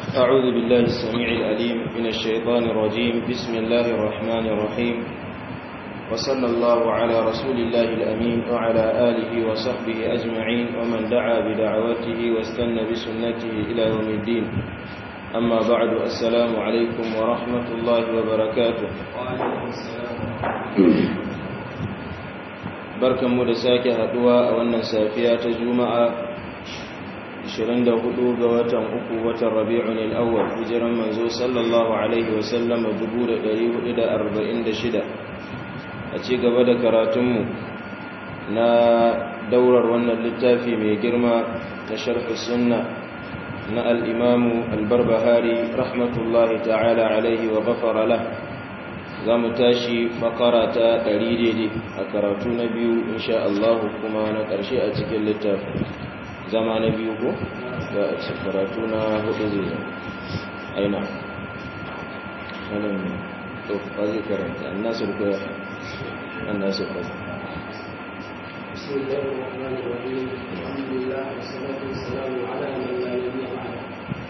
أعوذ بالله السميع الأليم من الشيطان الرجيم بسم الله الرحمن الرحيم وصلى الله على رسول الله الأمين وعلى آله وصحبه أجمعين ومن دعا بدعوته واستنى بسنته إلى يوم الدين أما بعد السلام عليكم ورحمة الله وبركاته وعليكم السلام barkan mu da sake haduwa a wannan safiya ta juma'a 24 ga watan uku watan rabi'un al-awwal hijiran manzo sallallahu alaihi wa sallam 1446 a ci gaba da karatunmu na daurar wannan littafi mai girma ta sharh sunna na al-imam al-barbahari rahmatullahi ta'ala alaihi wa ghafara lahu za mu tashi fakara ta ɗari daidai a karatu na biyu insha Allah kuma na ƙarshe a cikin littafin zama na biyu ko ga a karatu na hudu zai zama aina wannan ne to ba zai karanta an nasu ko ya an nasu ko بسم الله الرحمن الرحيم الحمد لله والصلاة والسلام على من لا نبي بعده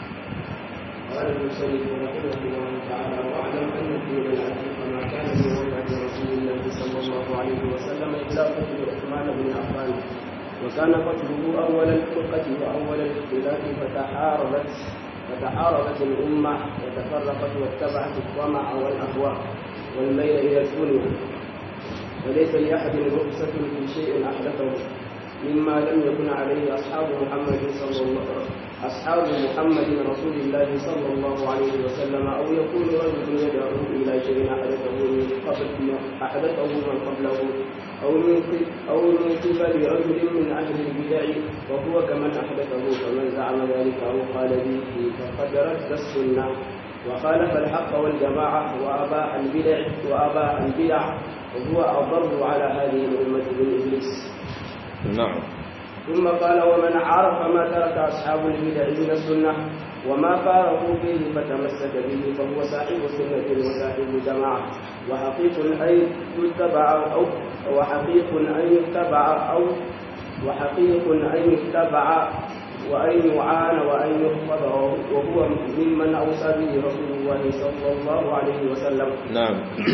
قال المسلم رحمه الله تعالى واعلم ان الدين العتيق ما كان من وفاه رسول الله صلى الله عليه وسلم الا قتل عثمان بن عفان وكان قتله اول الفرقه واول الاختلاف فتحاربت فتحاربت الامه وتفرقت واتبعت الطمع والاهواء والميل الى الدنيا وليس لاحد رخصه في شيء احدثه مما لم يكن عليه اصحاب محمد صلى الله عليه وسلم أصحاب محمد رسول الله صلى الله عليه وسلم أو يكون رجل يدعو إلى شيء أحدثه من قبل أحدثه من قبله أو من أو من قبل رجل من أهل البدع وهو كمن أحدثه فمن زعم ذلك أو قال به فقد رد السنة وخالف الحق والجماعة وأباح البدع وأباح البدع وهو أضر على هذه الأمة من إبليس. نعم. ثم قال ومن عرف ما ترك أصحاب البدع من السنة وما فارقوا فيه فتمسك به فهو صاحب سنة وصاحب جماعة وحقيق أن يتبع أو وحقيق أن يتبع أو وحقيق أن يتبع وأن يعان وأن يحفظ وهو ممن أوصى به رسول الله صلى الله عليه وسلم نعم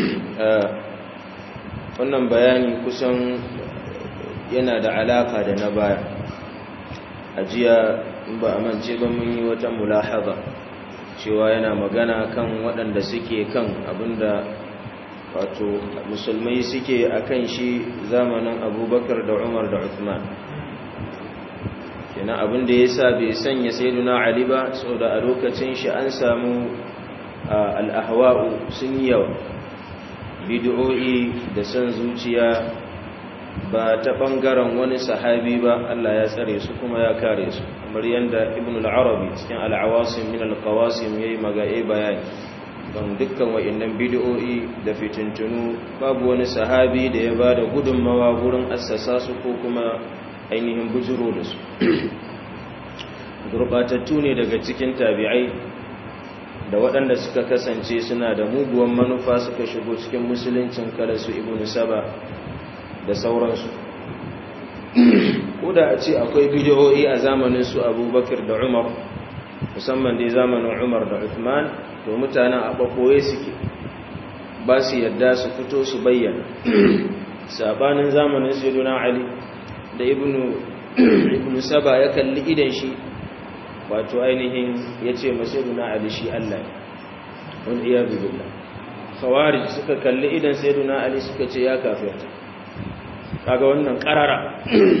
wannan bayani kusan yana da alaka da na baya a jiya ba a mance ba mun yi wata mulahaza cewa yana magana kan waɗanda suke kan abinda wato musulmai suke a kan shi zamanin abubakar da umar da uthman kenan abinda ya sa bai sanya saiduna ali ba sau da a lokacin shi an samu al'ahwa'u sun yi yawa bid'o'i da son zuciya ba ta ɓangaren wani sahabi ba Allah ya tsare su kuma ya kare su kamar yadda ibn al-arabi cikin al-awasim min al-qawasim yayi magaye bayani don dukkan wayannan bid'o'i da fitintunu babu wani sahabi da ya bada gudunmawa gurin assasa su ko kuma ainihin bujuro da su gurbatattu ne daga cikin tabi'ai da waɗanda suka kasance suna da muguwan manufa suka shigo cikin musuluncin kada su ibn saba da sauransu ko da a ce akwai bidiyoyi a zamanin su abubakar da umar musamman dai zamanin umar da uthman to mutanen a ɓakoye suke ba su yadda su fito su bayyana sabanin zamanin sayyiduna ali da ibnu saba ya kalli idan shi wato ainihin ya ce masayyiduna ali shi allah wani iya billah khawarij suka kalli idan sayyiduna ali suka ce ya kafirta kaga wannan karara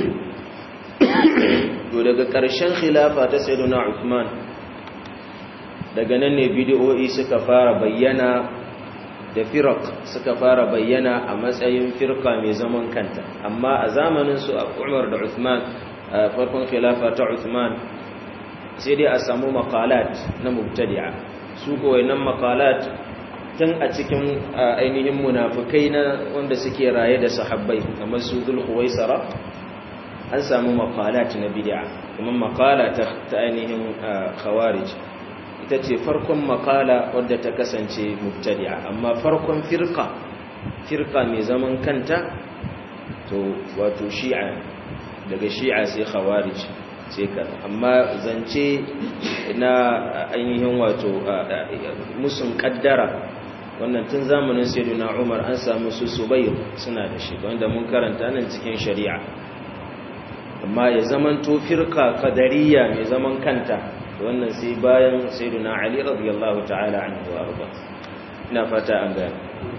to daga ƙarshen khilafa ta sayyiduna Uthman daga nan ne bid'o'i suka fara bayyana da firaq suka fara bayyana a matsayin firqa mai zaman kanta amma a zamanin su Umar da Uthman a farkon khilafa ta Uthman sai dai a samu maqalat na mubtadi'a su ko wayannan maqalat tun a cikin ainihin munafukai na wanda suke raye da sahabbai kamar su Dhul-Khuwaisara an samu maqalat na bid'a kuma maqala ta ainihin khawarij ita ce farkon maqala wadda ta kasance mubtadi'a amma farkon firqa firqa mai zaman kanta to wato shi'a daga shi'a sai khawarij sai ka amma zance na ainihin wato musun kaddara wannan tun zamanin sayyidina Umar an samu su Subayr suna da shi wanda mun karanta nan cikin shari'a amma ya zaman to firqa qadariyya mai zaman kanta wannan sai bayan sayyidina Ali radiyallahu ta'ala anhu wa arda ina fata an ga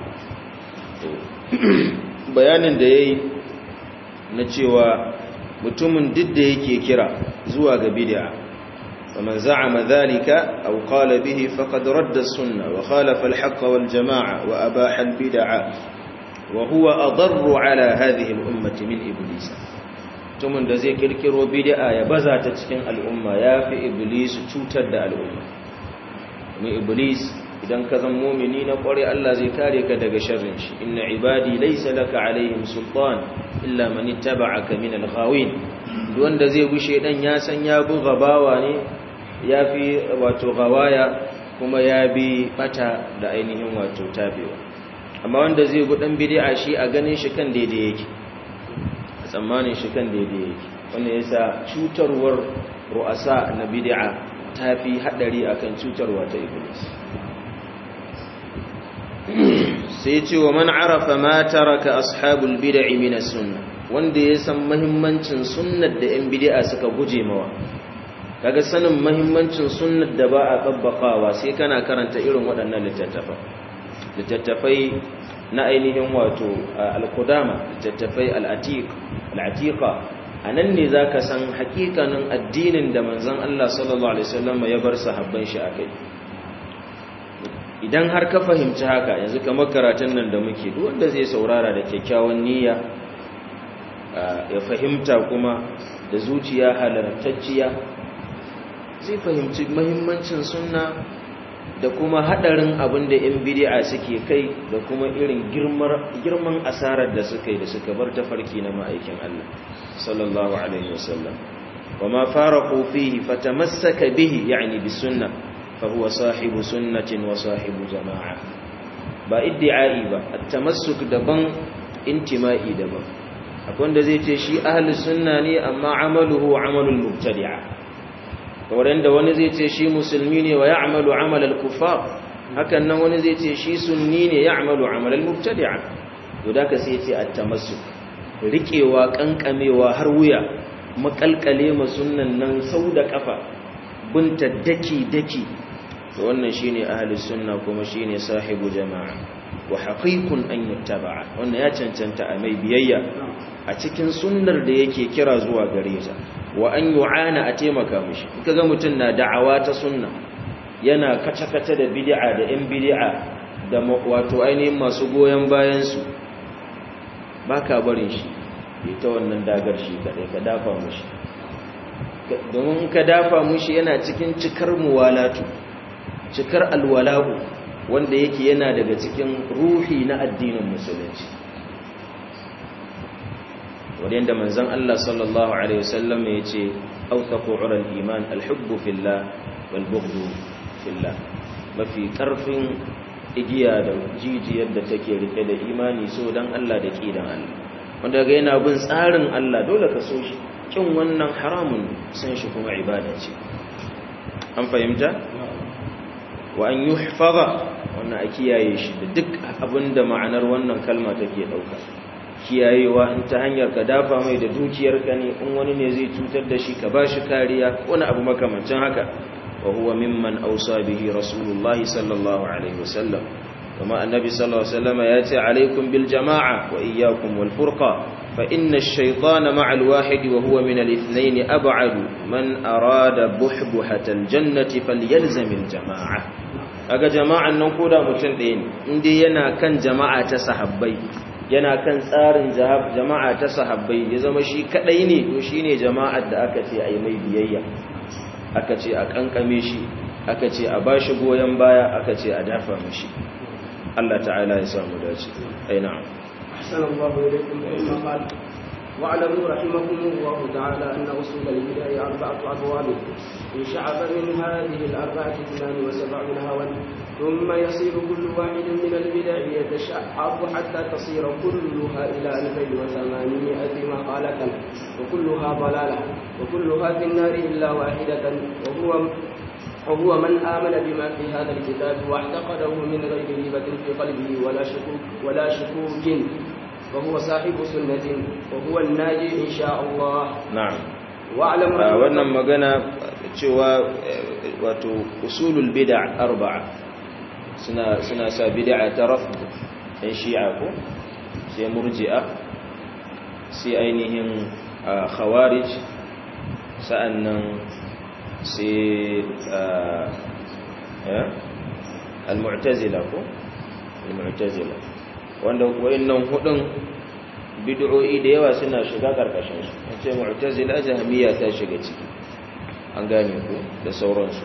bayanin da yayi na cewa mutumin duk da yake kira zuwa ga bid'a faman za'ama dhalika aw qala bihi faqad radda as-sunnah wa khalafa al-haqq wal jamaa'a wa abaha al-bid'a wa huwa adarru ala hadhihi al-ummati min iblis mutumin da zai kirkiro bid'a ya baza ta cikin al'umma yafi iblis cutar da al'umma ni iblis idan ka zan mumini na kware Allah zai kare ka daga sharrin shi inna ibadi laysa laka alaihim sultan illa man ittaba'aka min al-ghawin wanda zai gushe dan ya san ya bu gabawa ne yafi wato gawaya kuma ya bi bata da ainihin wato tabewa amma wanda zai gu dan bid'a shi a ganin shi kan daidai yake a tsammanin shi kan daidai yake wannan yasa cutarwar ru'asa na bid'a tafi hadari akan cutarwa ta iblis sai ce wa man arafa ma taraka ashabul bid'i min as-sunnah wanda ya san muhimmancin sunnar da yan bid'a suka guje mawa kaga sanin muhimmancin sunnar da ba a tabbakawa sai kana karanta irin waɗannan littattafai littattafai na ainihin wato al-qudama littattafai al-atiq al-atiqa anan ne zaka san hakikanin addinin da manzon Allah sallallahu alaihi wasallam ya bar sahabban shi akai idan har ka fahimci haka yanzu kamar karatun nan da muke duk wanda zai saurara da kyakkyawan niyya ya fahimta kuma da zuciya halartacciya zai fahimci mahimmancin sunna da kuma hadarin abin da yan bid'a suke kai da kuma irin girman asarar da suka yi da suka bar tafarki na ma'aikin Allah sallallahu alaihi wasallam وما فارقوا فيه فتمسك به يعني بالسنه فهو صاحب سنة وصاحب جماعة با ادعائي با التمسك دبن انتمائي دبن akwai da zai ce shi ahli sunna ne amma amaluhu amalul mubtadi'a kamar da wani zai ce shi musulmi ne wa ya'malu amal al-kuffar hakan nan wani zai ce shi sunni ne ya'malu amal al-mubtadi'a to da ka sai ce at-tamassuk riƙewa kankamewa har wuya makalkale ma sunnan nan sau da kafa bunta daki daki to wannan shine ahlus sunna kuma shine sahibu jama'a wa haqiqun an yuttaba wannan ya cancanta a mai biyayya a cikin sunnar da yake kira zuwa gare ta wa an yu'ana a taimaka mishi kaga mutun na da'awa ta sunna yana kace-kace da bid'a da yan bid'a da wato ainihin masu goyen bayan su baka barin shi ita wannan dagar shi kadai ka dafa mishi domin ka dafa mushi yana cikin cikar muwalatu cikar alwala'u wanda yake yana daga cikin ruhi na addinin musulunci wadanda manzon Allah sallallahu alaihi wasallam ya ce awthaqu ural iman alhubbu fillah wal bughdu fillah mafi karfin igiya da jijiyar da take rike da imani so dan Allah da kidan Allah wanda ga yana bin tsarin Allah dole ka so shi kin wannan haramun san shi kuma ibada ce an fahimta wa an yuhfaza wannan a kiyaye shi da duk abinda ma'anar wannan kalma take dauka kiyayewa in ta hanyar ka dafa mai da dukiyarka ne in wani ne zai cutar da shi ka bashi kariya wani abu makamancin haka wa huwa mimman awsa bihi rasulullahi sallallahu alaihi wasallam kuma annabi sallallahu alaihi wasallam ya ce alaikum bil jama'a wa iyyakum wal furqa فإن الشيطان مع الواحد وهو من الاثنين أبعد من أراد بحبحة الجنة فليلزم الجماعة aga jama'an nan koda mutum ɗaya ne inda yana kan jama'a ta sahabbai yana kan tsarin jama'a ta sahabbai ya zama shi kadai ne to shine jama'ar da aka ce a yi mai biyayya aka ce a kankame shi aka ce a bashi goyon baya aka ce a dafa mashi Allah ta'ala ya samu dace ai na'am أحسن الله إليكم ثم قال واعلموا رحمكم الله تعالى أن أصول البدع أربعة أبواب إن شعب من هذه الأربعة اثنان وسبعون هوا ثم يصير كل واحد من البدع يتشعب حتى تصير كلها إلى ألفين وثمانمائة مقالة وكلها ضلالة وكلها في النار إلا واحدة وهو وهو من آمن بما في هذا الكتاب واعتقده من غير ريبة في قلبه ولا شكوك ولا شكوك وهو صاحب سنة وهو الناجي إن شاء الله na'am واعلم a wannan magana cewa eh, wato usulul bid'a arba'a suna suna sa bid'a ta rafd ɗan shi'a ko sai murji'a sai ainihin ah, khawarij sa'annan sai ah, eh, al-mu'tazila ko al-mu'tazila wanda wayannan hudun bid'o'i da yawa suna shiga karkashin su ce mu'tazila jahmiya ta shiga ciki an gane ku da sauransu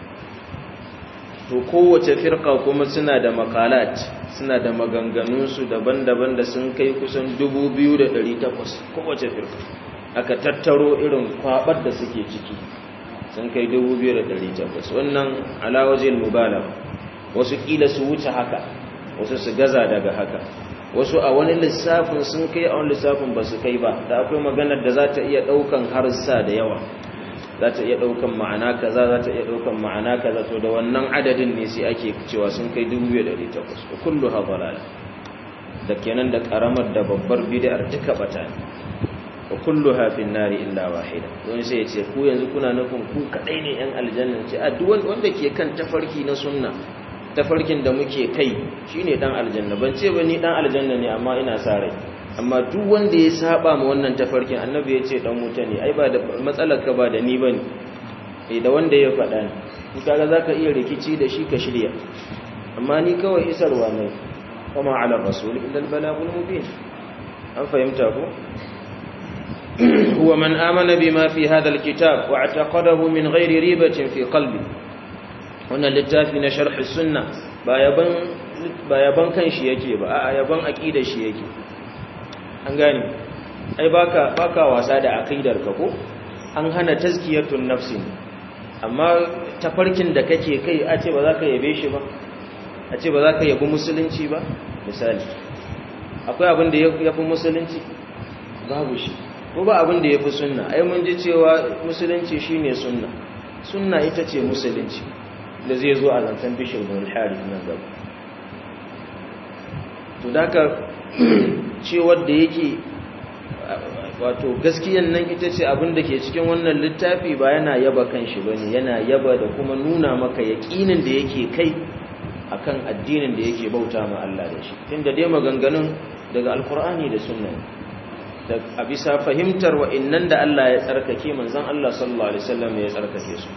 to kowace firqa kuma suna da maqalat suna da maganganun su daban-daban da sun kai kusan 2800 kowace firqa aka tattaro irin kwabar da suke ciki sun kai 2800 wannan ala wajhil mubalagha wasu kila su wuce haka wasu su gaza daga haka wasu a wani lissafin sun kai a wani lissafin ba su kai ba da akwai maganar da za ta iya ɗaukan harsa da yawa za ta iya ɗaukan ma'ana kaza za ta iya ɗaukan ma'ana kaza to da wannan adadin ne sai ake cewa sun kai 2,800 wa kullu ha balala da kenan da karamar da babbar bid'ar duka bata ne wa kullu ha fin nari illa wahida wani sai ya ce ku yanzu kuna nufin ku kadai ne yan aljanna ce a duk wanda ke kan tafarki na sunna tafarkin da muke kai shine dan aljanna ban ce ba ni dan aljanna ne amma ina sa rai amma duk wanda ya saba ma wannan tafarkin annabi ya ce dan wuta ne ai ba da matsalar ka ba da ni bane eh da wanda ya faɗa ne in kaga zaka iya rikici da shi ka shirya amma ni kawai isarwa ne kuma ala rasul illa al balagul mubin an fahimta ko هو من آمن بما في هذا الكتاب واعتقده من غير ريبة في قلبه wannan littafi na sharh sunna ba yaban ba yaban kanshi yake ba a yaban aqidar shi yake an gane ai baka baka wasa da aqidar ka ko an hana tazkiyatun nafsi amma tafarkin da kake kai a ce ba za ka yabe shi ba a ce ba za ka yabi musulunci ba misali akwai abin da yafi musulunci babu shi ko ba abin da yafi sunna ai mun ji cewa musulunci shine sunna sunna ita ce musulunci da zai zo a zancen bishir bin al-harith nan gaba to daga cewar da yake wato gaskiyan nan ita ce abin da ke cikin wannan littafi ba yana yaba kanshi bane yana yaba da kuma nuna maka yaƙinin da yake kai akan addinin da yake bauta ma Allah da shi tunda dai maganganun daga alkur'ani da sunna da a bisa fahimtar wa'annan da Allah ya tsarkake manzon Allah sallallahu alaihi wasallam ya tsarkake su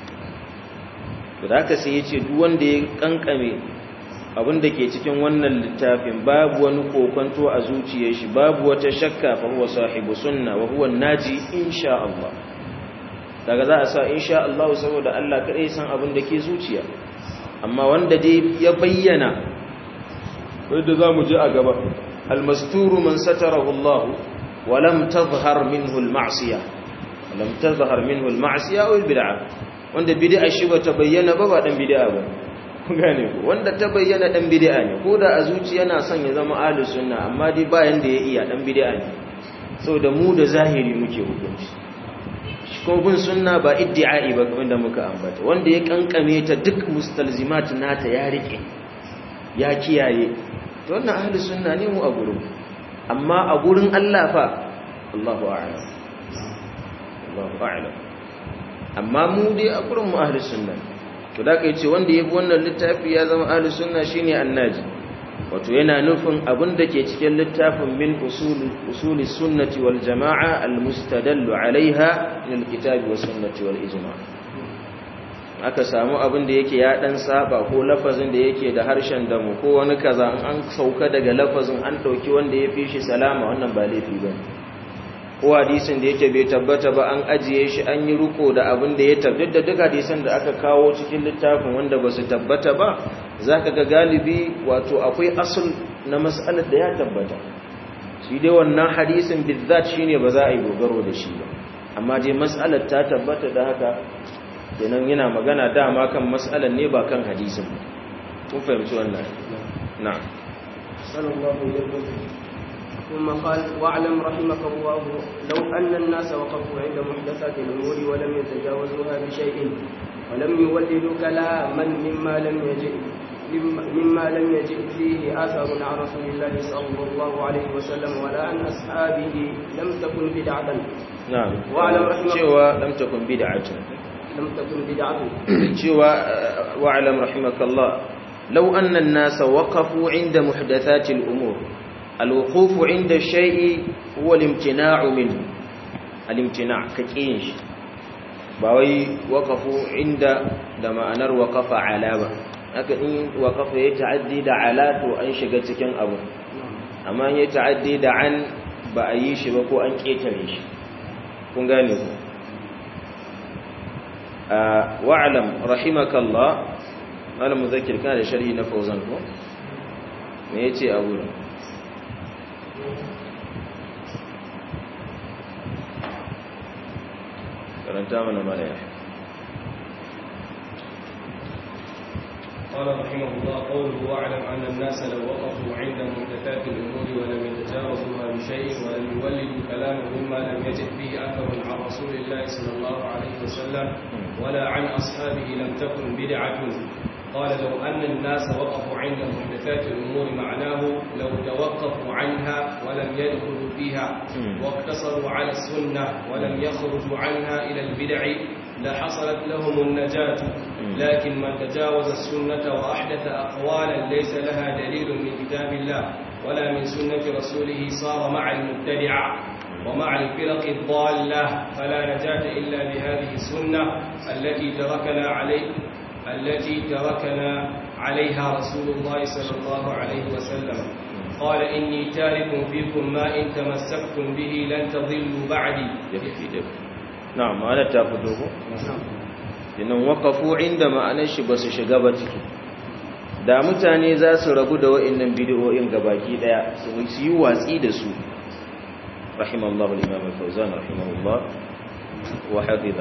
da haka sai ya ce duk wanda ya kankame abin da ke cikin wannan littafin babu wani kokonto a zuciyar shi babu wata shakka fa huwa sahibu sunna wa huwa naji insha Allah daga za a sa insha Allah saboda Allah kadai san abin da ke zuciya amma wanda dai ya bayyana wanda zamu ji a gaba almasturu man satarahu Allah wa lam tadhhar minhu alma'siyah lam tadhhar minhu alma'siyah wal bid'ah wanda bid'a shi ba ta bayyana ba ba dan bid'a ba gane ku wanda ta bayyana dan bid'a ne ko da a zuciya yana son ya zama ahlus sunna amma dai bayan da ya iya dan bid'a ne saboda mu da zahiri muke hukunci shi ko bin sunna ba iddi'ai ba kamar da muka ambata wanda ya kankame ta duk mustalzimat nata ya rike ya kiyaye to wannan ahlus sunna ne mu a gurin amma a gurin Allah fa Allahu a'lam Allahu a'lam amma mu dai a gurin mu ahlus sunna to da kai ce wanda yafi wannan littafi ya zama ahlus sunna shine annaji wato yana nufin abin da ke cikin littafin min usul usuli sunnati wal jamaa al mustadallu alaiha min al kitabi was sunnati wal ijma' aka samu abin da yake ya dan saba ko lafazin da yake da harshen damu ko wani kaza an sauka daga lafazin an dauki wanda ya fi shi salama wannan ba laifi bane ko hadisin da yake bai tabbata ba an ajiye shi an yi ruko da abin da ya tabbata duk hadisan da aka kawo cikin littafin wanda ba su tabbata ba zaka ga galibi wato akwai asul na mas'alar da ya tabbata shi dai wannan hadisin bizzat shine ba za a yi dogaro da shi ba amma dai mas'alar ta tabbata da haka kenan yana magana dama kan mas'alar ne ba kan hadisin ba kun fahimci wannan na'am sallallahu alaihi wasallam ثم قال واعلم رحمك الله لو أن الناس وقفوا عند محدثات الأمور ولم يتجاوزوها بشيء ولم يولدوا كلاما مما لم يجئ مما لم يجئ فيه آثار عن رسول الله صلى الله عليه وسلم ولا عن أصحابه لم تكن بدعة na'am Wa'alam rahimahullah. cewa lam takun bid'atun لم تكن بدعة cewa wa'alam rahimakallah law anna an-nas waqafu 'inda muhdathati al-umur al-wuquf 'inda shay'i huwa al-imtina'u minhu al-imtina' kakin shi ba wai waqafu 'inda da ma'anar waqafa 'ala ba haka in waqafa ya ta'addi da 'ala to an shiga cikin abu amma ya ta'addi da 'an ba a yi shi ba ko an ketare shi kun gane ku wa'alam rahimakallah malam muzakkir kana da sharhi na fauzan ko me yace a wurin karanta mana malaya قال رحمه الله قوله واعلم أن الناس لو وقفوا عند محدثات الأمور ولم يتجاوزوها بشيء ولم يولدوا كلاما مما لم يجد فيه أثر عن رسول الله صلى الله عليه وسلم ولا عن أصحابه لم تكن بدعة قال لو أن الناس وقفوا عند محدثات الأمور معناه لو توقفوا عنها ولم يدخلوا فيها واقتصروا على السنة ولم يخرجوا عنها إلى البدع لحصلت لهم النجاة لكن من تجاوز السنة وأحدث أقوالا ليس لها دليل من كتاب الله ولا من سنة رسوله صار مع المبتدعة ومع الفرق الضالة فلا نجاة إلا بهذه السنة التي تركنا عليه التي تركنا عليها رسول الله صلى الله عليه وسلم قال إني تارك فيكم ما إن تمسكتم به لن تضلوا بعدي yafi da na'am ma'ana ta fito ko inan waqafu inda ma'anar shi basu shiga ba ciki da mutane za su rabu da wa'annan bid'o'in gabaki daya su yi watsi da su rahimallahu al-imam al-fawzan rahimahullah wa hafiza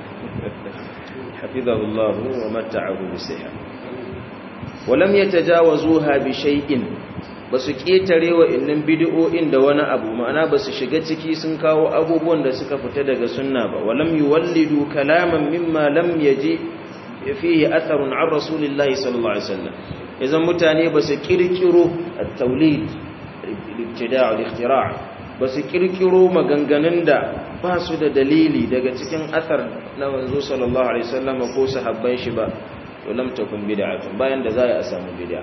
hafizahu Allah wa matta'ahu bi sihha wa lam yatajawazuha bi shay'in basu ketare wa'annan bid'o'in da wani abu ma'ana basu shiga ciki sun kawo abubuwan da suka fita daga sunna ba wa lam yuwallidu kalaman mimma lam yaji fihi atharun an rasulillahi sallallahu alaihi wasallam idan mutane basu kirkiro at-tawlid al-ibtida' al-ikhtira' basu kirkiro maganganun da ba su da dalili daga cikin athar na manzo sallallahu alaihi wasallam ko sahabban shi ba to lam takun bid'atun bayan da za a samu bid'a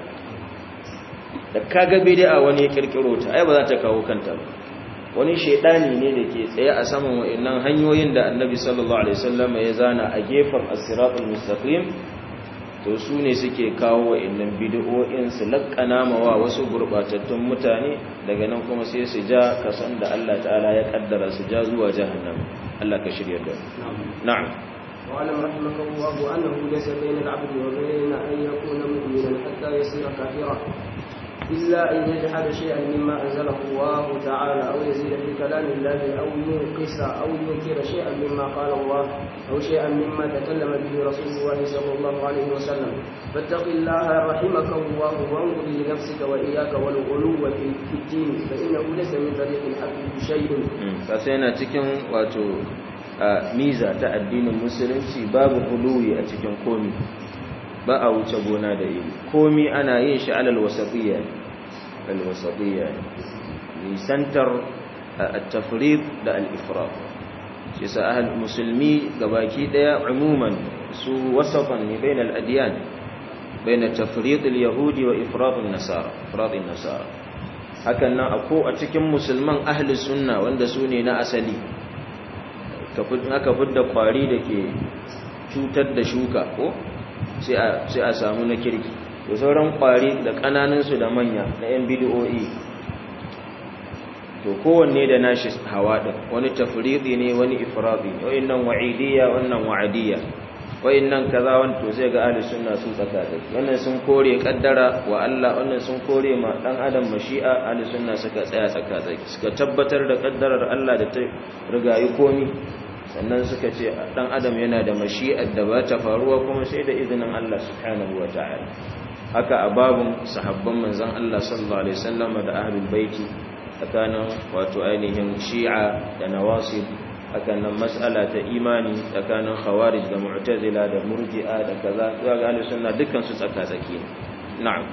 da kaga bid'a wani ya kirkiro ta ai ba za ta kawo kanta ba wani shedani ne da ke tsaye a saman wayannan hanyoyin da annabi sallallahu alaihi wasallam ya zana a gefen as-siratul mustaqim to su ne suke kawo wayannan bid'o'in su lakkana mawa wasu gurbatattun mutane daga nan kuma sai su ja kasan da Allah ta'ala ya kaddara su ja zuwa jahannam Allah ka shirya da na'am واعلم رحمك الله انه ليس بين العبد وبين ان يكون مؤمنا حتى يصير كافرا إلا أن يجحد شيئا مما أنزله الله تعالى أو يزيد في كلام الله أو ينقص أو ينكر شيئا مما قال الله أو شيئا مما تكلم به رسول الله صلى الله عليه وسلم فاتق الله رحمك الله وانظر لنفسك وإياك والغلو في الدين فإنه ليس من طريق الحق بشيء فسينا cikin wato miza ta addinin musulunci babu huluwi a cikin komi ba a wuce gona da iri komi ana yin shi alal wasatiyya alwasatiyya nisantar at-tafrid da al-ifrat shi sa ahal musulmi gabaki daya umuman su wasafan ne bain al-adyan bain at-tafrid al-yahudi wa ifrat an-nasara ifrat an-nasara hakan nan ako a cikin musulman ahli sunna wanda su ne na asali aka fidda kwari da ke cutar da shuka ko sai a samu na kirki da sauran kwari da kananinsu da manya na yan bidiyoyi to kowanne da nashi hawa din wani tafridi ne wani ifradi wannan wa'idiyya wannan wa'adiyya wayannan kaza wanto zai ga ahli sunna sun tsaka da wannan sun kore kaddara wa Allah wannan sun kore ma dan adam mashi'a ahli sunna suka tsaya tsaka da suka tabbatar da kaddarar Allah da ta rigayi komi sannan suka ce dan adam yana da mashi'ar da ba ta faruwa kuma sai da izinin Allah subhanahu wataala haka a babun sahabban manzon Allah sallallahu alaihi wasallam da ahlul baiti tsakanin wato ainihin shi'a da nawasib hakan nan mas'ala ta imani tsakanin khawarij da mu'tazila da murji'a da kaza zuwa ga ahlus sunna dukkan su tsaka-tsaki na'am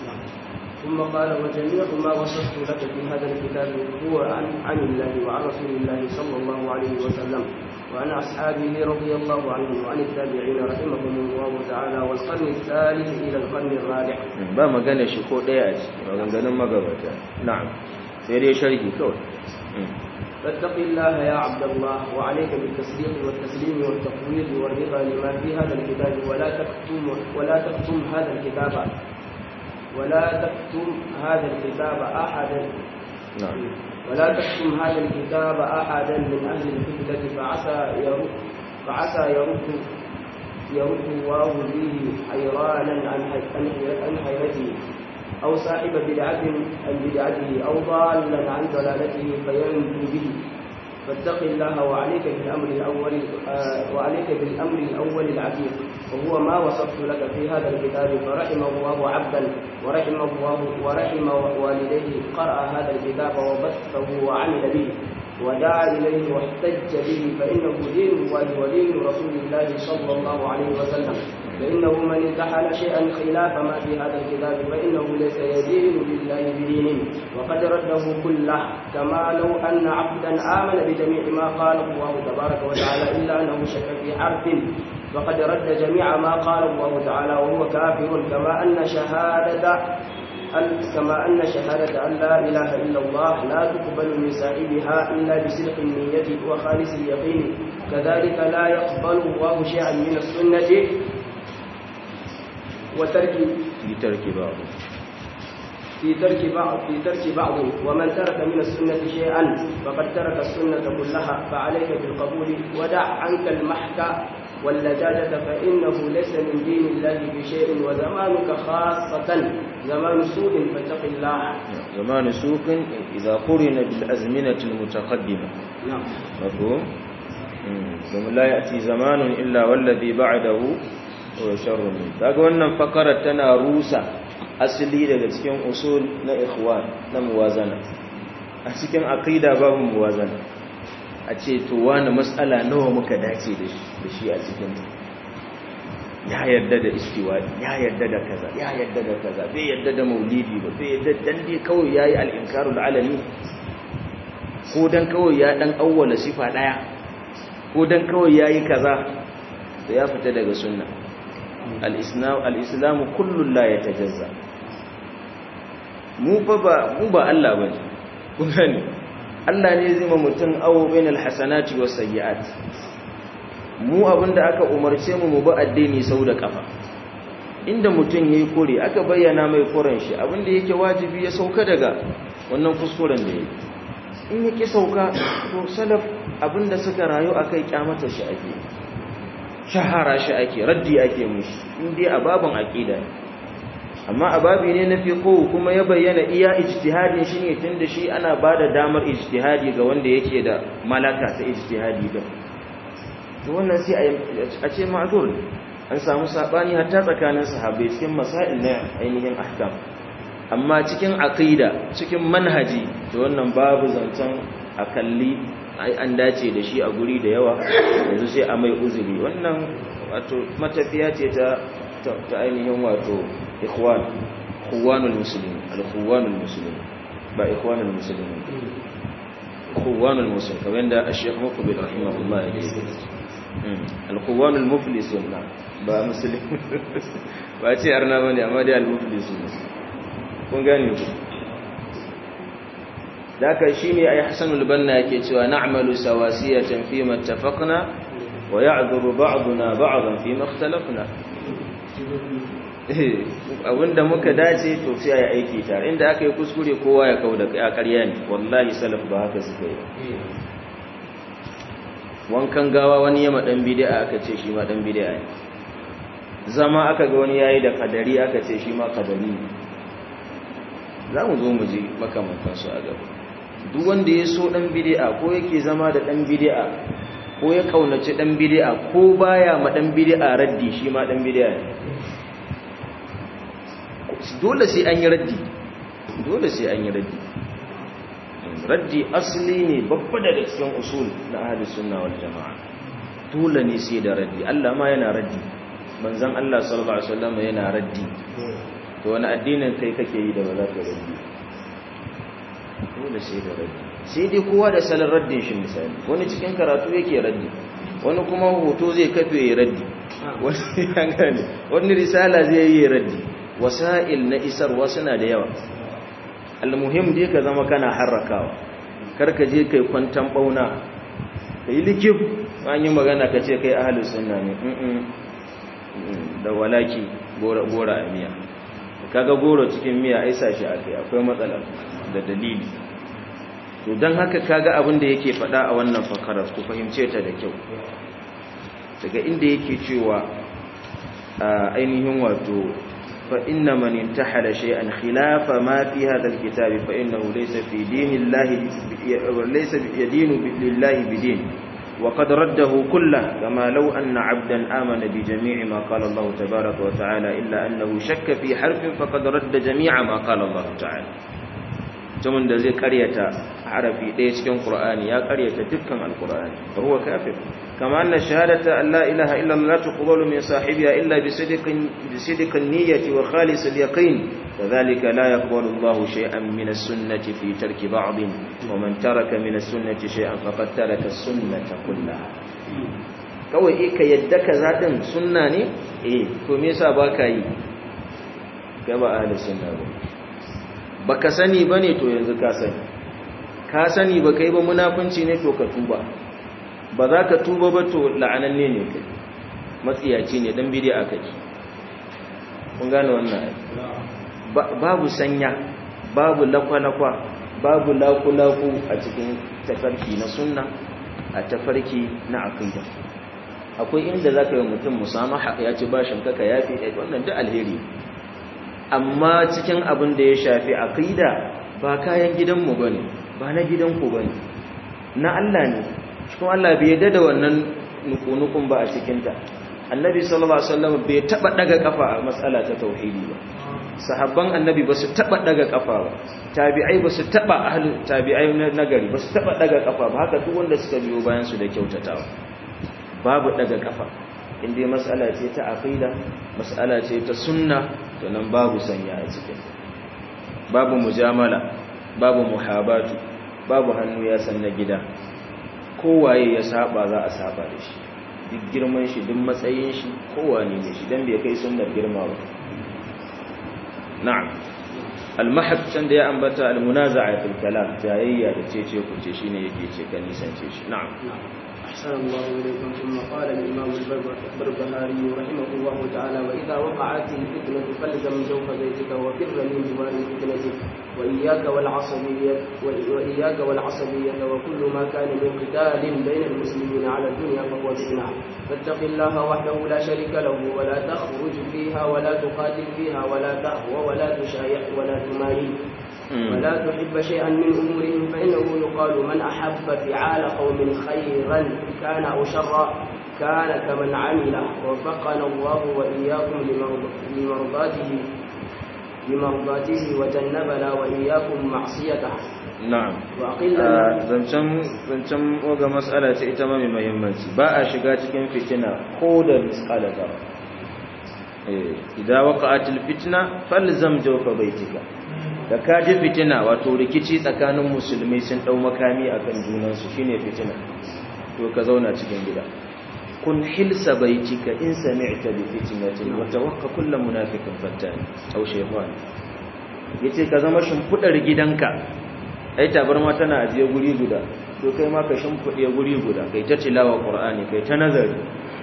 ثم قال وجميع ما وصفت لك في هذا الكتاب هو عن عن الله وعن رسول الله صلى الله عليه وسلم وعن أصحابه رضي الله عنهم وعن التابعين رحمهم الله تعالى والقرن الثالث إلى القرن الرابع ba magana shi ko daya a ciki maganganun magabata na'am sai dai sharhi kawai فاتق الله يا عبد الله وعليك بالتصديق والتسليم والتفويض والرضا لما في هذا الكتاب ولا تكتم ولا تكتم هذا الكتاب ولا تكتم هذا الكتاب أحدا na'am ولا تكتم هذا الكتاب أحدا من أهل الفتنة فعسى يرد فعسى يرد يرد الله به حيرانا عن حي- عن حيرته أو صاحب بدعة عن بدعته أو ضالا عن ضلالته فينجو به فاتق الله وعليك بالأمر الأول آه، وعليك بالأمر الأول العتيق وهو ما وصفت لك في هذا الكتاب فرحم الله عبدا ورحم الله ورحم والديه قرأ هذا الكتاب وبثه وعمل به ودعا إليه واحتج به فإنه دين الله ودين رسول الله صلى الله عليه وسلم فإنه من انتحل شيئا خلاف ما في هذا الكتاب فإنه ليس يدين لله بدين وقد رده كله كما لو أن عبدا آمن بجميع ما قال الله تبارك وتعالى إلا أنه شك في حرف فقد رد جميع ما قال الله تعالى وهو كافر كما أن شهادة أن- كما أن شهادة أن لا إله إلا الله لا تقبل من صاحبها إلا بصدق النية وخالص اليقين كذلك لا يقبل الله شيئا من السنة وترك fi tarki babu في ترك بعض في ترك بعض ومن ترك من السنة شيئا فقد ترك السنة كلها فعليك بالقبول ودع عنك المحك واللجاجة فإنه ليس من دين الله بشيء وزمانك خاصة زمان سوء فاتق الله زمان سوق إذا قرن بالأزمنة المتقدمة نعم مفهوم domin la ya'ti zamanun illa wallazi ba'dahu wa sharrun min kaga wannan fakarar tana rusa asali daga cikin usul na ikhwan na muwazana a cikin aqida babu muwazana a ce to wani mas'ala nawa muka dace da shi da shi a cikin ta ya yarda da istiwadi ya yarda da kaza ya yarda da kaza bai yarda da maulidi ba bai yarda dan dai kawai yayi al-inkarul alani ko dan kawai ya dan awwala sifa daya ko dan kawai yayi kaza to ya fita daga sunna al-islam al-islam kullu la yatajazza mu fa ba mu ba Allah bane kun gani Allah ne zai ma mutum awo bainal hasanati was sayyi'at mu abinda aka umarce mu mu bi addini sau da kafa inda mutum yayi kore aka bayyana mai koren shi abinda yake wajibi ya sauka daga wannan kuskuren da yake in yake sauka to salaf abinda suka rayu akai kyamata shi ake shahara shi ake raddi ake mushi indai a babin aqida ne amma a babi ne na fiqh kuma ya bayyana iya ijtihadin shi ne tunda shi ana bada damar ijtihadi ga wanda yake da malaka ta ijtihadi da to wannan sai a ce ma'zur an samu sabani hatta tsakanin sahabbai cikin masail na ainihin ahkam amma cikin aqida cikin manhaji to wannan babu zancen akalli ai an dace da shi a guri da yawa yanzu sai a mai uzuri wannan wato matafiya ce ta ta ainihin wato ikhwan ikhwanul muslimin al-ikhwanul muslimin ba ikhwanul muslimin ikhwanul muslimin kamar da Sheikh Muqbil rahimahullah ya ce al-ikhwanul muflisun ba muslim ba ce arna bane amma dai al-muflisun kun gane ku daka shine ai Hasanul Banna yake cewa na'malu sawasiyatan fi ma ittafaqna wa ya'dhuru ba'duna ba'dan fi ma ikhtalafna abinda muka dace to sai ayi aiki tare inda aka yi kuskure kowa ya kauda ya ƙarya ne wallahi salaf ba haka suka yi wankan gawa wani yama dan bid'a aka ce shi ma dan bid'a ne zama aka ga wani yayi da kadari aka ce shi ma kadari ne za mu zo mu ji makamantan su a gaba duk wanda ya so dan bid'a ko yake zama da dan bid'a ko ya kaunaci dan bid'a ko baya ma dan bid'a raddi shi ma dan bid'a ne dole sai an yi raddi dole sai an yi raddi raddi asali ne babba daga cikin usul na ahli sunna wal jama'a dole ne sai da raddi Allah ma yana raddi manzon Allah sallallahu alaihi wasallam yana raddi to wani addinin kai kake yi da ba za ka raddi dole sai da raddi sai dai kowa da salon raddin shi misali wani cikin karatu yake raddi wani kuma hoto zai kafe ya raddi wani ya gane wani risala zai yi raddi wasa'il na isarwa suna da yawa almuhim dai ka zama kana harrakawa karka je kai kwantan bauna ka yi likif an yi magana ka ce kai ahalus sunna ne da walaki gora a miya kaga goro cikin miya ai sashi akai akwai matsala da dalili to dan haka kaga abin da yake faɗa a wannan fakarar ku fahimce ta da kyau daga inda yake cewa ainihin wato فإن من انتحل شيئا خلاف ما في هذا الكتاب فإنه ليس في دين الله ليس يدين لله بدين وقد رده كله كما لو أن عبدا آمن بجميع ما قال الله تبارك وتعالى إلا أنه شك في حرف فقد رد جميع ما قال الله تعالى mutumin da zai karyata harafi ɗaya cikin Qur'ani ya karyata dukkan Al-Qur'ani fa huwa kafir kama anna shahadata an la ilaha illa Allah tuqbalu min sahibiha illa bi sidqin bi sidqin niyyati wa khalis al-yaqin kadhalika la yaqbalu Allah shay'an min as-sunnati fi tarki ba'd wa man taraka min as-sunnati shay'an faqad taraka as-sunnata kullaha kawai eh ka yadda kaza din sunna ne eh to me yasa baka yi kai ba ahli sunna ba baka sani bane to yanzu ka sani ka sani baka yi ba munafunci ne to ka tuba ba za ka tuba ba to la'ananne ne kai matsiyaci ne dan bid'a kake kun gane wannan babu sanya babu lakwalakwa babu lakulaku a cikin tafarki na sunna a tafarki na aqida akwai inda zaka yi mutum musamaha ya ci bashin kaka yafi wannan duk alheri amma cikin abin da ya shafi aqida ba kayan gidanmu bane ba na gidanku bane na Allah ne kuma Allah bai yarda da wannan nukunukun ba a cikin ta annabi sallallahu alaihi wasallam bai taba daga kafa a matsala ta tauhidi ba sahabban annabi ba su taba daga kafa ba tabi'ai ba su taba ahlul tabi'ai na gari ba su taba daga kafa ba haka duk wanda suka biyo bayan su da kyautatawa babu daga kafa inda matsala ce ta aqida matsala ce ta sunna to nan babu sanya a cikin babu mujamala babu muhabatu babu hannu ya san na gida kowaye ya saba za a saba da shi duk girman shi duk matsayin shi kowane ne shi dan bai kai sunnar girma ba na'am al-mahab can da ya ambata al-munaza'a fil kalam jayayya da cece ku ce shine yake ce kan nisance shi na'am أحسن الله إليكم ثم قال الإمام البربهاري رحمه الله تعالى وإذا وقعت الفتنة فالزم جوف بيتك وفر من جوار الفتنة وإياك والعصبية وإياك والعصبية وكل ما كان من قتال بين المسلمين على الدنيا فهو فتنة فاتق الله وحده لا شريك له ولا تخرج فيها ولا تقاتل فيها ولا تهوى ولا تشايع ولا تماري ولا تحب شيئا من أمورهم فإنه يقال من أحب فعال قوم خيرا كان أو شرا كان كمن عمل وفقنا الله وإياكم لمرضاته لمرضاته وجنبنا وإياكم معصيته na'am وأقل zancen zancen oga mas'ala ce ita ma mai muhimmanci ba a shiga cikin fitina ko da misqala zarra eh idan waqa'atil fitna falzam jawfa baitika da ka ji fitina wato rikici tsakanin musulmai sun dau makami akan junansu shine fitina to ka zauna cikin gida kun hilsa baitika in sami'ta bi fitnatin wa tawakka kullu munafiqin fattan aw shaytan yace ka zama shimfudar gidanka ai tabarma tana ajiye guri guda to kai ma ka shimfude guri guda kai ta tilawa qur'ani kai ta nazari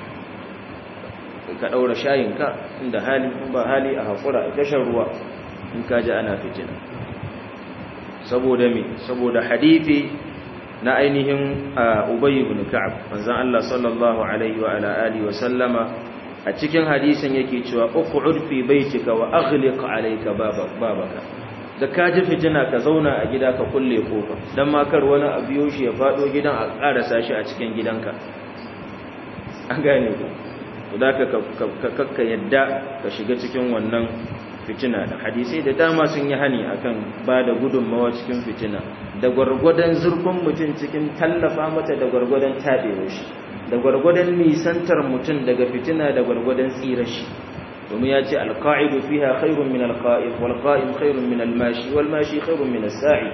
ka daura shayinka inda hali ba hali a hakura a tashar ruwa in ka ji ana fitina saboda me saboda hadithi na ainihin Ubay ibn Ka'ab manzon Allah sallallahu alaihi wa ala alihi wa sallama a cikin hadisin yake cewa uq'ud fi baitika wa aghliq alayka babaka da ka ji fitina ka zauna a gida ka kulle kofa dan ma kar wani abu yoshi ya fado gidan a karasa shi a cikin gidanka an gane ku to da ka ka yadda ka shiga cikin wannan fitina da hadisai da dama sun yi hani akan ba da gudunmawa cikin fitina da gwargwadon zurfin mutum cikin tallafa mata da gwargwadon taɓewa shi da gwargwadon nisantar mutum daga fitina da gwargwadon tsirar shi domin ya ce alka'idu fiha khairun min alqa'id wal qa'im khairun min almashi wal mashi khairun min as-sa'i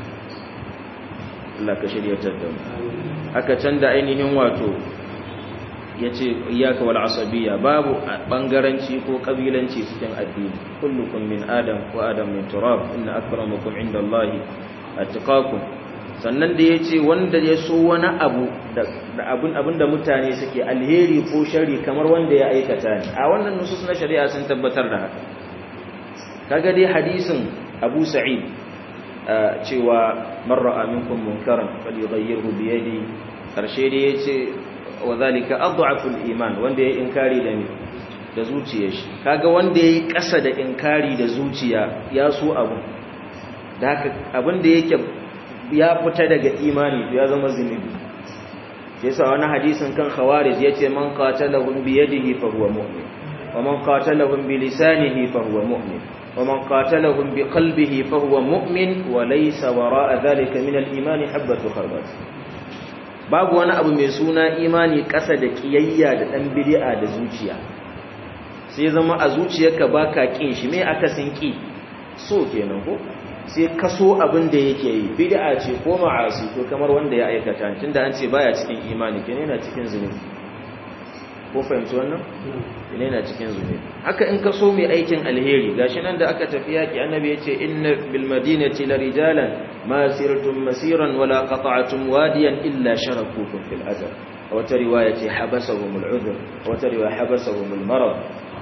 Allah ka shiryatar da mu haka can da ainihin wato yace iyyaka wal asabiyya babu bangaranci ko kabilanci cikin addini kullukum min adam wa adam min turab inna akramakum indallahi attaqakum sannan da ya ce wanda ya so wani abu da abin da mutane suke alheri ko shari kamar wanda ya aikata ne a wannan nusus na shari'a sun tabbatar da haka kaga dai hadisin abu sa'id cewa marra aminkum munkaran falyughayyirhu bi yadi karshe da yace wa zalika adhafu iman wanda ya inkari da ni da zuciyar shi kaga wanda yayi kasa da inkari da zuciya ya so abu da haka abin da yake ya fita daga imani to ya zama zunubi yasa wani hadisin kan khawarij yace man qatalahum bi yadihi fa huwa mu'min wa man qatalahum bi lisanihi fa huwa mu'min wa man qatalahum bi qalbihi fa huwa mu'min wa laysa wara'a dhalika min al-iman habatu kharbat babu wani abu mai suna imani kasa da kiyayya da dan bid'a da zuciya sai zama a zuciyarka baka kin shi me aka sin ki so kenan ko sai kaso abin da yake yi bid'a ce ko ma'asi ko kamar wanda ya aikata tunda an ce baya cikin imani kenan yana cikin zunubi ko fahimci wannan kenan yana cikin zunubi haka in kaso mai aikin alheri gashi nan da aka tafi yaki annabi yace inna bil madinati la rijalan ma sirtum masiran wala qata'tum wadiyan illa sharakukum fil ajr wa ta riwaya ce habasahum al udhr wa ta riwaya habasahum al marad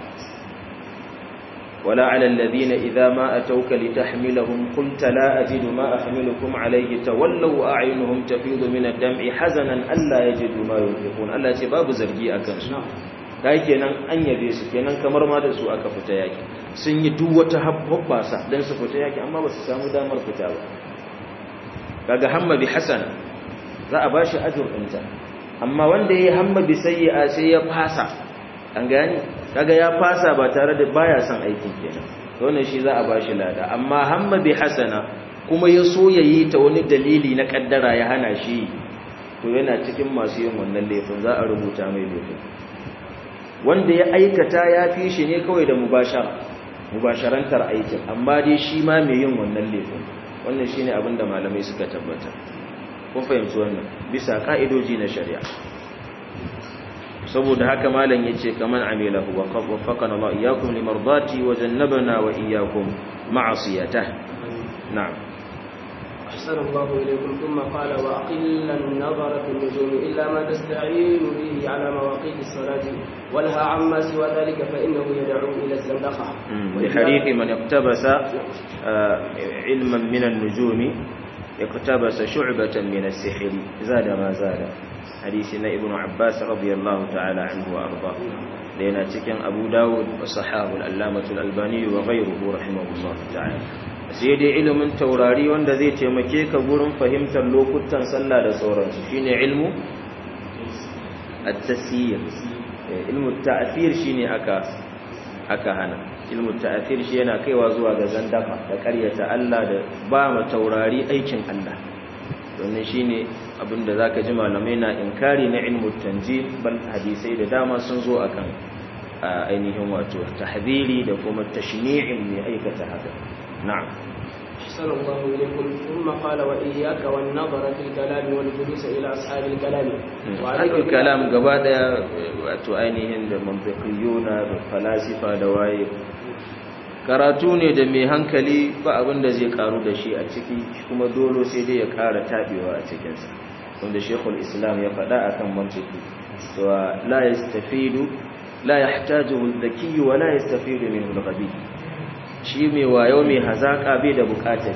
ولا على الذين إذا ما أتوك لتحملهم قلت لا أجد ما أحملكم عليه تولوا أعينهم تفيض من الدمع حزنا ألا يجدوا ما ينفقون ألا سباب زرجي أكنس kai kenan an yabe su kenan kamar ma da su aka fita yaki sun yi duk wata habbasa dan su fita yaki amma ba su samu damar fita ba kaga hamma bi hasana za a bashi ajr ɗinta amma wanda yayi hamma bi sayyi'a sai ya fasa an gani kaga ya fasa ba tare da baya son aikin kenan to wannan shi za a bashi lada amma hamma bi hasana kuma ya so yayi ta wani dalili na kaddara ya hana shi to yana cikin masu yin wannan laifin za a rubuta mai laifin wanda ya aikata ya fi shi ne kawai da mubashara mubasharantar aikin amma dai shi ma mai yin wannan laifin wannan shine abin da malamai suka tabbata kun fahimci wannan bisa ka'idoji na shari'a saboda haka malam yace kaman amilahu wa waffaqana Allah iyyakum limardati wa jannabana wa iyyakum ma'asiyatah na'am أحسن الله إليكم ثم قال وأقل النظر في النجوم إلا ما تستعين به على مواقيت الصلاة ولها عما سوى ذلك فإنه يدعو إلى الزندقة لحديث من اقتبس علما من النجوم اقتبس شعبة من السحر زاد ما زاد حديثنا ابن عباس رضي الله تعالى عنه وأرضاه لنا تكن أبو داود وصحاه الألامة الألباني وغيره رحمه الله تعالى sai dai ilimin taurari wanda zai taimake ka gurin fahimtar lokutan sallah da sauransu shine ilmu at-tasyir ilmu ta'thir shine aka aka hana ilmu ta'thir shi yana kaiwa zuwa ga zandaka da ƙaryata Allah da ba ma taurari aikin Allah wannan shine abinda zaka ji malamai na inkari na ilmu tanjim bal hadisai da dama sun zo akan ainihin wato tahdhiri da kuma tashni'in mai aikata haka na'am أحسن الله إليكم ثم قال وإياك والنظر في الكلام والجلوس إلى أصحاب الكلام وعليك الكلام gaba daya wato ainihin da mantiqiyuna da falasifa da waye karatu ne da mai hankali ba abin da zai karu da shi a ciki kuma dole sai dai ya kara tabewa a cikin sa wanda Sheikhul Islam ya faɗa akan mantiki to la yastafidu la yahtajuhu al-dhaki wa la yastafidu minhu al-ghabi shi mai wayo mai hazaka bai da bukatar shi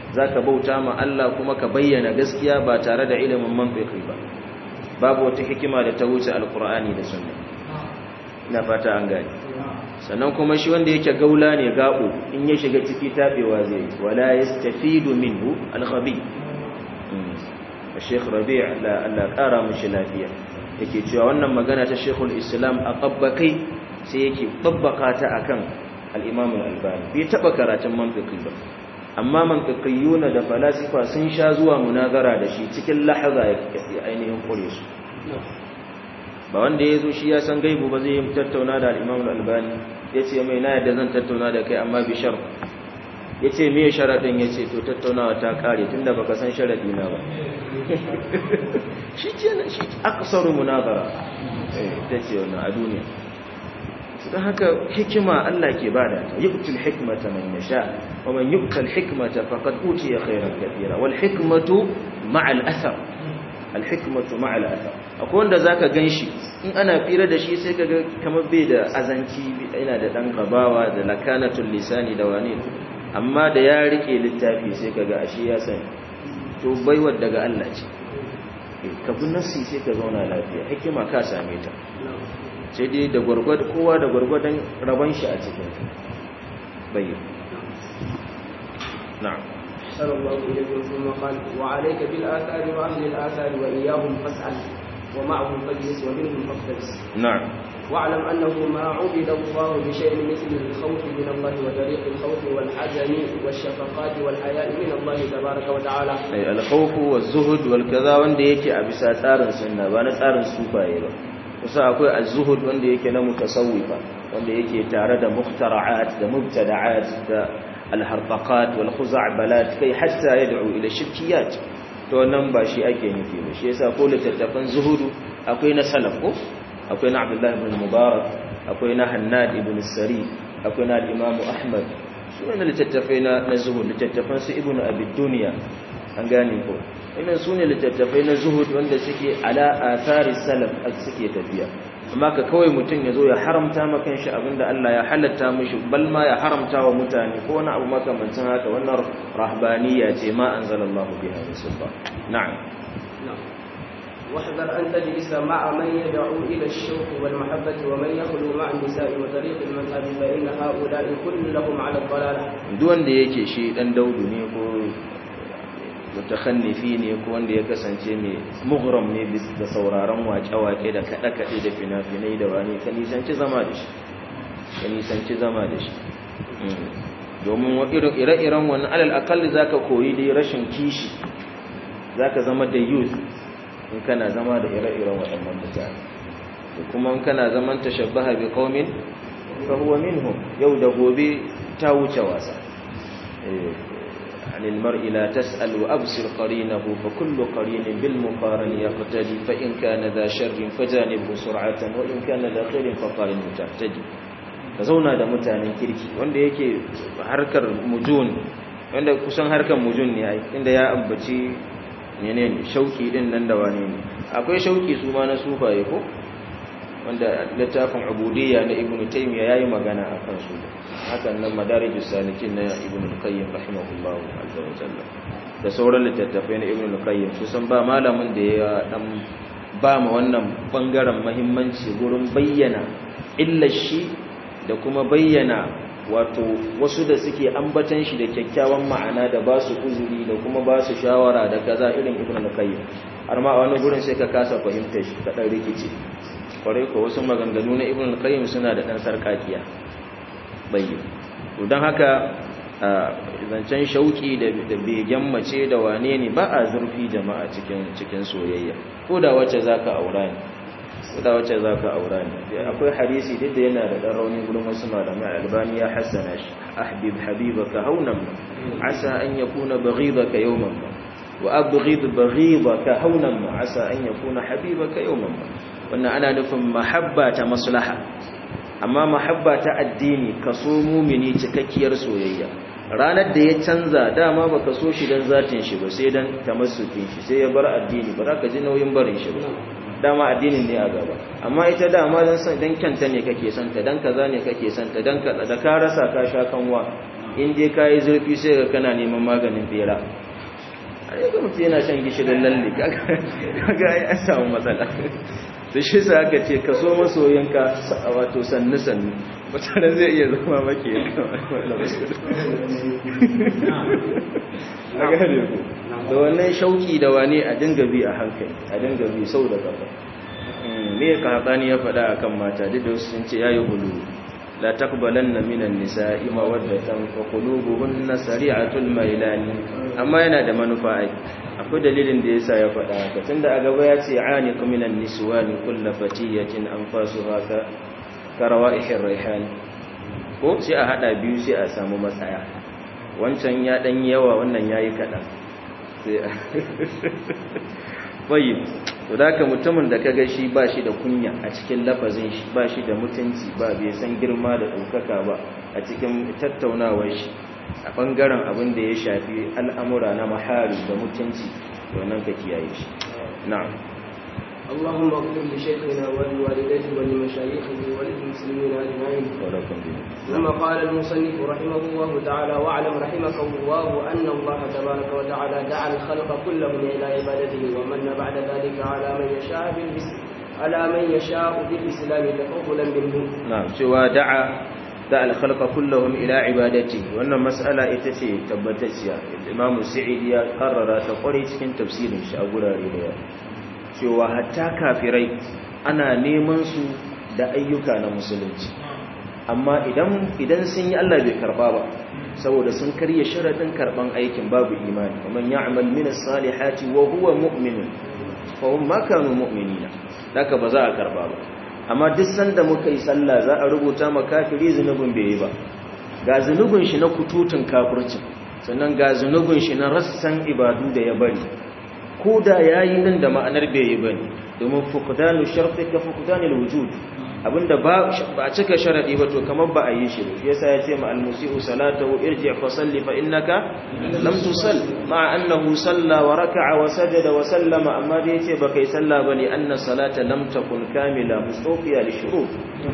zaka bauta ma Allah kuma ka bayyana gaskiya ba tare da ilimin mantiki ba babu wata hikima da ta wuce alqur'ani da sunna ina fata an gane sannan kuma shi wanda yake gaula ne gabo in ya shiga ciki tabewa zai yi wala yastafidu minhu al-khabi Sheikh Rabi' la Allah kara mushi lafiya yake cewa wannan magana ta Sheikhul Islam a qabbakai sai yake babbaka ta akan al-Imam al-Albani bai taba karatun mantiqi ba amma mantiqiyuna da falasifa sun sha zuwa munazara da shi cikin lahaza ya ainihin kure su ba wanda ya zo shi ya san gaibu ba zai yi tattauna da al'imam al'albani ya ce mai na yadda zan tattauna da kai amma bishar ya ce mai sharaɗin ya ce to tattaunawa ta ƙare tun da baka san sharaɗi na ba shi ce na shi aksaru munazara ta ce wannan a duniya don haka hikima Allah ke bada ta yu'til hikmata man yasha wa man yu'tal hikmata faqad utiya khairan kathira wal hikmatu ma'a al-athar al hikmatu ma'a al-athar akwai wanda zaka ganshi in ana fira da shi sai kaga kamar bai da azanci yana da dan gabawa da lakanatul lisani da wani amma da ya rike littafi sai kaga ashe ya san to baiwar daga Allah ce ka bi nafsi sai ka zauna lafiya hikima ka same ta sai dai da gwargwad kowa da gwargwadon rabon shi a cikin bayyana na'am صلى الله عليه ثم قال وعليك بالآثار وأهل الآثار وإياهم فاسأل ومعهم فاجلس ومنهم فاقتبس نعم واعلم أنه ما عبد الله بشيء مثل الخوف من الله وطريق الخوف والحزن والشفقات والحياء من الله تبارك وتعالى أي الخوف والزهد والكذا wanda yake a bisa tsarin sunna ba na tsarin sufaye ba kusa akwai az-zuhud wanda yake na mutasawwifa wanda yake tare da mukhtara'at da mubtada'at da al-harfaqat wal khuza'balat kai hatta yad'u ila shirkiyat to wannan ba shi ake nufi ba shi yasa ko littattafan zuhudu akwai na salaf ko akwai na Abdullah ibn Mubarak akwai na Hannad ibn Sari akwai na Imam Ahmad sune littattafai na na zuhud littattafan su Ibn Abi Dunya an gane ko wannan sune littattafai na zuhud wanda suke ala athari salaf suke tafiya amma ka kawai mutum ya zo ya haramta maka shi abinda Allah ya halatta mishi bal ma ya haramta wa mutane ko wani abu makamancin haka wannan rahbaniya ce ma anzalallahu biha min sultan na'am واحذر أن تجلس مع من يدعو إلى الشوق والمحبة ومن يخلو مع النساء وطريق المذهب فإن هؤلاء كلهم على الضلالة duk wanda yake shi dan daudu ne ko mutakhannifi ne ko wanda ya kasance mai mughram ne da sauraron waƙe-waƙe da kaɗe-kaɗe da fina-finai da wani ka nisanci zama da shi ka nisanci zama da shi domin ire-iren wani alal akalli za ka koyi dai rashin kishi za ka zama da youth in kana zama da ire-iren waɗannan mutane da kuma in kana zaman tashabbaha bi qaumin fa huwa minhum yau da gobe ta wuce wasa عن المرء لا تسأل وأبصر قرينه فكل قرين بالمقارن يقتدي فإن كان ذا شر فجانبه سرعة وإن كان ذا خير فقارن تهتدي zauna da mutanen kirki wanda yake harkar mujun wanda kusan harkar mujun ne inda ya ambaci menene shauki din nan da wane ne akwai shauki su ma na sufaye ko wanda littafin ubudiyya na ibnu taymiya yayi magana akan su hakan nan madarijus salikin na ibnu qayyim rahimahullahu azza wa jalla da sauran littattafai na ibnu qayyim su san ba malamin da ya dan ba mu wannan bangaren muhimmanci gurin bayyana illar shi da kuma bayyana wato wasu da suke ambatan shi da kyakkyawan ma'ana da ba su uzuri da kuma ba su shawara da kaza irin ibnu qayyim har ma a wani gurin sai ka kasa fahimtar shi ka dan rikici kwarai ko wasu maganganu na ibn al-qayyim suna da dan sarkakiya bayyin to dan haka zancen shauki da begen mace da wane ne ba a zurfi jama'a cikin cikin soyayya ko da wacce zaka aura ne ko da wacce zaka aura ne akwai hadisi duk da yana da dan rauni gurin wasu malamai albani ya hassana shi ahbib habibaka haunan asa an yakuna baghidaka yawman wa abghid baghidaka haunan asa an yakuna habibaka yawman wannan ana nufin mahabba ta maslaha amma mahabba ta addini kaso mumini cikakkiyar soyayya ranar da ya canza dama baka so shi dan zatin shi ba sai dan tamassukin shi sai ya bar addini ba za ka ji nauyin barin shi ba dama addinin ne a gaba amma ita dama dan san dan kyanta ne kake son ta dan kaza ne kake son ta dan kaza da ka rasa ka sha kanwa in je ka yi zurfi sai ga kana neman maganin bera a yi ga mutu yana shan gishirin lalle kaga ya samu matsala da shi sa aka ce ka so masoyinka a wato sannu-sannu wata zai iya zama maki ya kama da wannan shauki da wane a dinga bi a hankali a dinga bi sau da gaba me ka hatsani ya faɗa akan mata duk da wasu sun ce yayi hulu la taqbalanna minan nisa'i mawaddatan fa qulubuhunna sari'atul mailani amma yana da manufa ai akwai dalilin da yasa ya faɗa haka tunda a gaba ya ce aniq minan niswani kullu fatiyatin anfasuha ka karawa'ihir raihan ko sai a hada biyu sai a samu matsaya wancan ya dan yawa wannan yayi kadan sai bayyib to da mutumin da kaga shi ba shi da kunya a cikin lafazin shi ba shi da mutunci ba bai san girma da ɗaukaka ba a cikin tattaunawar shi a ɓangaren abin da ya shafi al'amura na mahari da mutunci to nan ka kiyaye shi na'am اللهم اغفر لشيخنا ولوالديه ولمشايخه وللمسلمين اجمعين. ثم قال المصنف رحمه الله تعالى واعلم رحمك الله ان الله تبارك وتعالى دعا الخلق كلهم الى عبادته ومن بعد ذلك على من يشاء على من يشاء بالاسلام تفضلا منه. نعم سوى دعا دعا الخلق كلهم الى عبادته وان مساله ita ce tabbatacciya Imam Sa'idi ya karrara ta kware cikin tafsirin shi a gurare da cewa hatta kafirai ana neman su da ayyuka na musulunci amma idan idan sun yi Allah bai karba ba saboda sun karya sharadin karban aikin babu imani kaman ya'mal min as-salihati wa huwa mu'min fa hum ma kanu mu'minina daka ba za a karba ba amma duk sanda muka yi sallah za a rubuta ma kafiri zunubin bai yi ba ga zunubin shi na kututun kafircin sannan ga zunubin shi na rassan ibadu da ya bari ko da ya yi nan da ma'anar bai yi ba ne domin fukudanu sharfi ka fukudanil wujud abinda ba a cika sharaɗi ba to kamar ba a yi shi ya sa ya ce ma almusi'u salatahu irji fa salli fa innaka lam tusall ma annahu salla wa raka'a wa sajada wa sallama amma da yace ba kai salla bane anna salata lam takun kamila mustawfiya li shurut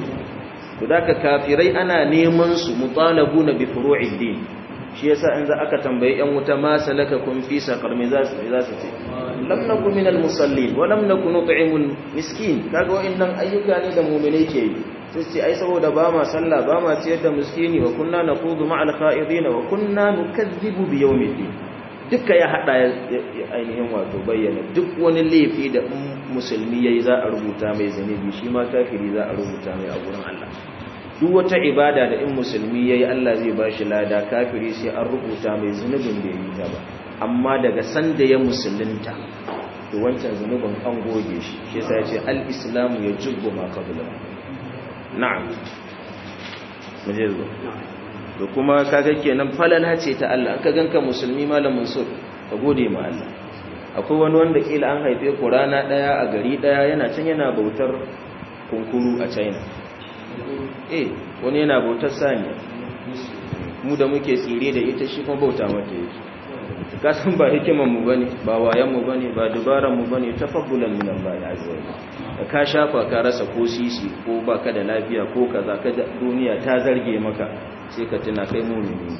to daka kafirai ana neman su mutalabuna bi furu'id din shi yasa in za aka tambayi yan wuta ma salaka kun fi saqar me za su za su ce lam nakum minal musallin wa lam nakun nut'imul miskin kaga wa'annan ayyuka ne da mu'mine ke yi sai ce ai saboda ba ma sallah ba ma ciyar da miskini wa kunna naqudu ma'al kha'idin wa kunna nukazzibu bi yawmiddin duka ya hada ainihin wato bayyana duk wani laifi da musulmi yayi za a rubuta mai zanibi shi ma kafiri za a rubuta mai a gurin Allah duk wata ibada da in musulmi ya yi Allah zai ba shi lada kafiri sai an rubuta mai zunubin da yi ta ba amma daga sanda ya musulunta to wancan zunubin an goge shi shi sai ya ce al-islamu ya jubbu ma qabla na'am muje zo da kuma kaga kenan falala ce ta Allah ka ganka musulmi malamin so ka gode ma Allah akwai wani wanda kila an haife ku rana daya a gari daya yana can yana bautar kunkuru a China eh wani yana bautar saniya mu da muke tsire da ita shi kuma bauta mata yake kasan ba hikiman mu bane ba wayan mu bane ba dubaran mu bane tafabbulan min Allah azza wa da ka shafa ka rasa ko sisi ko baka da lafiya ko kaza ka duniya ta zarge maka sai ka tuna kai mu'mini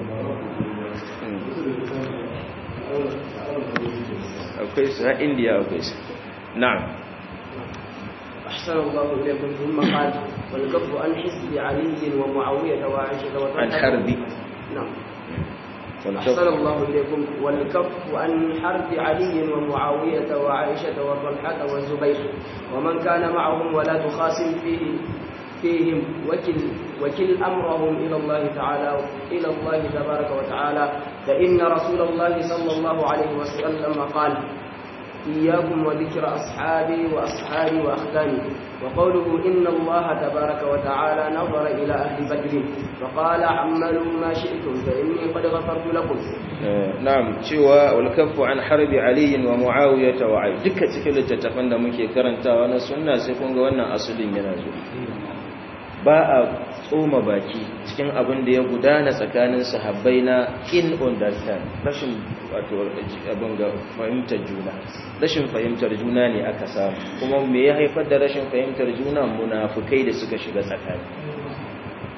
akwai su a indiya akwai su na'am أحسن الله إليكم ثم قال والكف عن حزب علي ومعاوية وعائشة وطلحة عن حرب نعم أحسن الله إليكم والكف عن حرب علي ومعاوية وعائشة وطلحة والزبير ومن كان معهم ولا تخاصم فيه فيهم وكل وكل أمرهم إلى الله تعالى إلى الله تبارك وتعالى فإن رسول الله صلى الله عليه وسلم قال إياكم وذكر أصحابي وأصحابي وأخداني وقوله إن الله تبارك وتعالى نظر إلى أهل بدر فقال عملوا ما شئتم فإني قد غفرت لكم na'am cewa walkafu an harbi aliyin wa muawiyata wa ai duka cikin littattafan da muke karantawa na sunna sai kun ga wannan asulin yana zo ba a tsoma baki cikin abin da ya gudana tsakanin sahabbai na in understand rashin wato abin ga fahimtar juna rashin fahimtar juna ne aka samu kuma me ya haifar da rashin fahimtar juna munafukai da suka shiga tsakani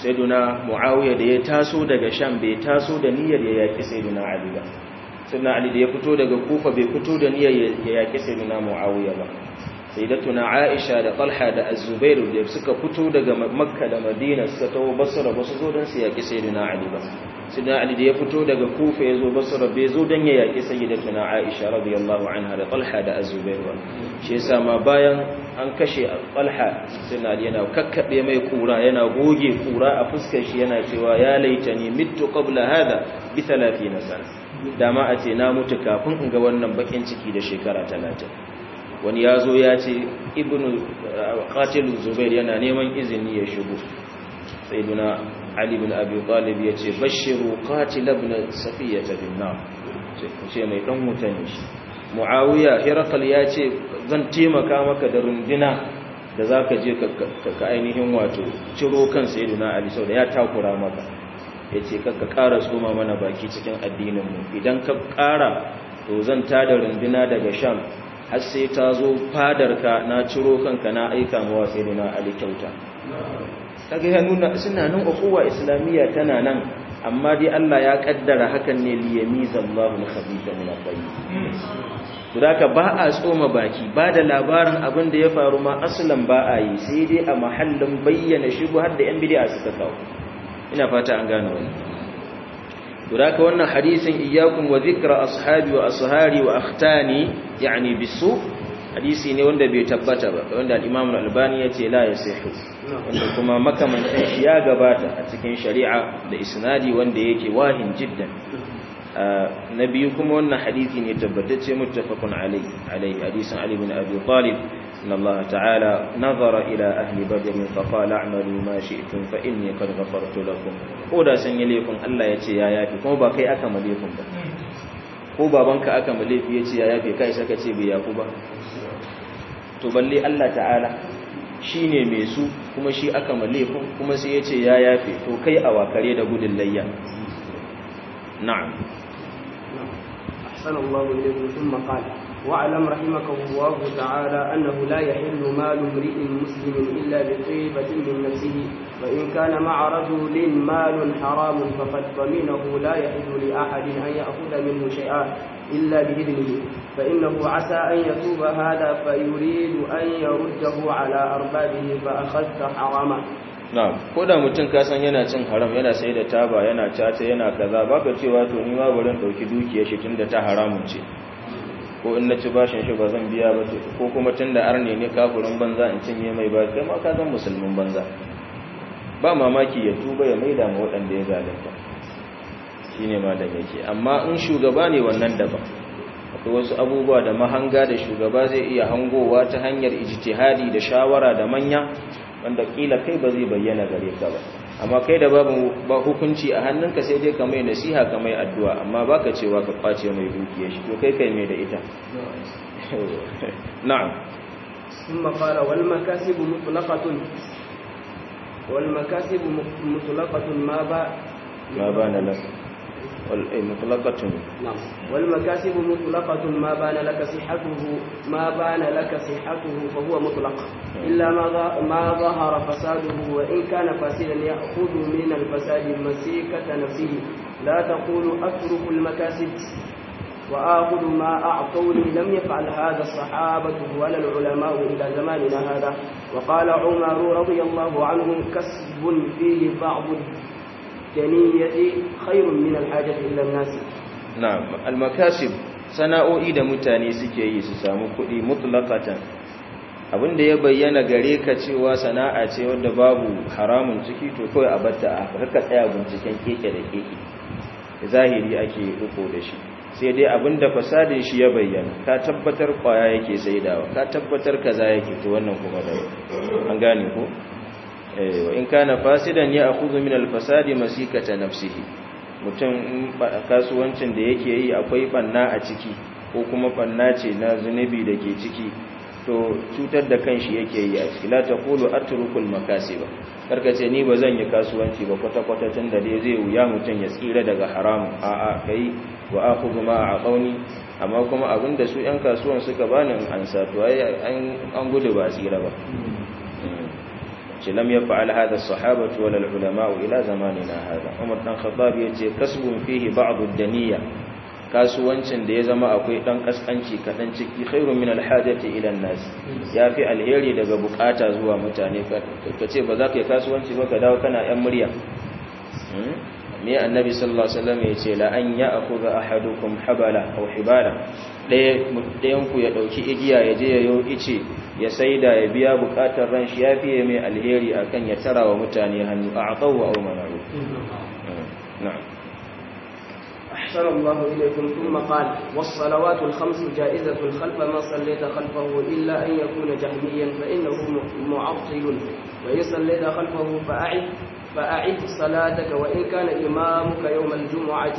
sayyiduna muawiya da ya taso daga sham bai taso da niyyar ya yaki sayyiduna ali ba sayyiduna ali da ya fito daga kufa bai fito da niyyar ya yaki sayyiduna muawiya ba sayyidatuna aisha da talha da az-zubair da suka fito daga makka da madina suka tawo basra ba su zo don su yaki sayyiduna ali ba sayyiduna ali da ya fito daga kufa ya zo basra bai zo don ya yaki sayyidatuna aisha radiyallahu anha da talha da az-zubair ba shi yasa ma bayan an kashe talha sayyiduna ali yana kakkabe mai kura yana goge kura a fuskar shi yana cewa ya laitani mittu qabla hada bi 30 sana dama a ce na mutu kafin in ga wannan bakin ciki da shekara 30 wani ya zo ya ce ibn qatilu zubair yana neman izini ya shigo sayyiduna ali ibn abi talib ya ce bashiru qatil ibn safiyata bin nar ce mai dan mutane shi muawiya hirakal ya ce zan taimaka maka da rundina da zaka je ka ainihin wato ciro kan sayyiduna ali saboda ya takura maka yace kakka ƙara tsoma mana baki cikin addinin mu idan ka ƙara to zan tada rundina daga sham har sai ta zo fadarka na ciro kanka na aika mawa sai na ali kyauta kaga ya nuna suna nan ukuwa islamiyya tana nan amma dai Allah ya kaddara hakan ne li yamiza Allahu al-khabitha min at-tayyib ka ba a tsoma baki ba da labarin abin da ya faru ma aslan ba a yi sai dai a mahallin bayyana shigo har da yan bid'a suka kawo ina fata an gane wannan ذاك wannan hadisin iyyakum wa dhikra ashabi wa ashari wa akhtani yani bisu hadisi ne wanda bai tabbata ba wanda al-Imam al-Albani yace la yasihu wanda kuma makamantan shi ya gabata a cikin shari'a da isnadi wanda yake wahin jiddan na biyu kuma wannan hadisi ne tabbatacce muttafaqun alayhi alayhi hadisin Ali ibn Abi Talib إن الله تعالى نظر إلى أهل بدر فقال اعملوا ما شئتم فإني قد غفرت لكم koda san yi laifin Allah ya ce ya yafi kuma ba kai aka malefin ba ko babanka aka malefi ya ce ya yafi kai saka ce bai yafu ba to balle Allah ta'ala shi ne mai su kuma shi aka malefin kuma sai ya ce ya yafi to kai a wakare da gudun layya na'am أحسن الله إليكم ثم قال واعلم رحمك الله تعالى أنه لا يحل مال امرئ مسلم إلا بطيبة من نفسه وإن كان مع رجل مال حرام فقد ضمنه لا يحل لأحد أن يأخذ منه شيئا إلا بإذنه فإنه عسى أن يتوب هذا فيريد أن يرده على أربابه فأخذت حراما na'am ko da mutum ka san yana cin haram yana sai da taba yana caca yana kaza baka cewa to ni ma bari dauki dukiyar shi tunda ta haramun ce ko in na ci bashin shi ba zan biya ba ko kuma tunda arne ne kafirin banza in cinye mai ba kai ma ka zan musulmin banza ba mamaki ya tuba ya maida ma waɗanda ya zalunta shine ma da yake amma in shugaba ne wannan daban akwai wasu abubuwa da mahanga da shugaba zai iya hangowa ta hanyar ijtihadi da shawara da manya wanda kila kai ba zai bayyana gare ka ba amma kai da babu ba hukunci a hannunka sai dai ka mai nasiha ka mai addu'a amma baka cewa ka kwace mai dukiyar shi to kai kai mai da ita na'am ثم قال والمكاسب مطلقة والمكاسب مطلقة ما با ما بان لك مطلقة نعم والمكاسب مطلقة ما بان لك صحته ما بان لك صحته فهو مطلق إلا ما ما ظهر فساده وإن كان فاسدا يأخذ من الفساد مسيكة نفسه لا تقول أترك المكاسب وآخذ ما أعطوني لم يفعل هذا الصحابة ولا العلماء إلى زماننا هذا وقال عمر رضي الله عنه كسب فيه بعض الدنية خير من الحاجة إلى الناس نعم المكاسب sana'o'i da mutane suke yi su samu kuɗi mutlaqatan abinda ya bayyana gare ka cewa sana'a ce wadda babu haramun ciki to kawai a batta a haka tsaya binciken keke da keke zahiri ake riko da shi sai dai abinda fasadin shi ya bayyana ka tabbatar kwaya yake saidawa ka tabbatar kaza yake to wannan kuma da an gane ko eh wa in kana fasidan ya akhudhu min al-fasadi masikata nafsihi mutum kasuwancin da yake yi akwai banna a ciki ko kuma banna ce na zunubi da ke ciki to cutar da kanshi yake yi a ciki la taqulu atrukul makasiba karka ce ni ba zan yi kasuwanci ba kwata-kwata tun da dai zai wuya mutum ya tsira daga haramun a'a kai wa akhudhu ma aqawni amma kuma abinda su yan kasuwan suka bani in ansa to ai an gudu ba tsira ba ce lam yaf'al hadha as-sahabatu wal ulama ila zamanina hada Umar dan Khattab yace kasbun fihi ba'd ad-daniya kasuwancin da ya zama akwai dan kaskanci kadan ciki khairun min al-hajati ila an-nas yafi alheri daga bukata zuwa mutane kace ba za ka yi kasuwanci ba ka dawo kana yan murya me annabi sallallahu alaihi wasallam yace la an ya'khudha ahadukum habala aw hibala ɗayan ku ya ɗauki igiya ya je ya yo ice ya saida ya biya bukatar ran shi ya fiye mai alheri akan ya tara wa mutane hannu a aqawu aw manaru na'am أحسن الله إليكم ثم قال والصلوات الخمس جائزة خلف من صليت خلفه إلا أن يكون جهميا فإنه معطل وإن صليت خلفه فأعد فأعد صلاتك وإن كان إمامك يوم الجمعة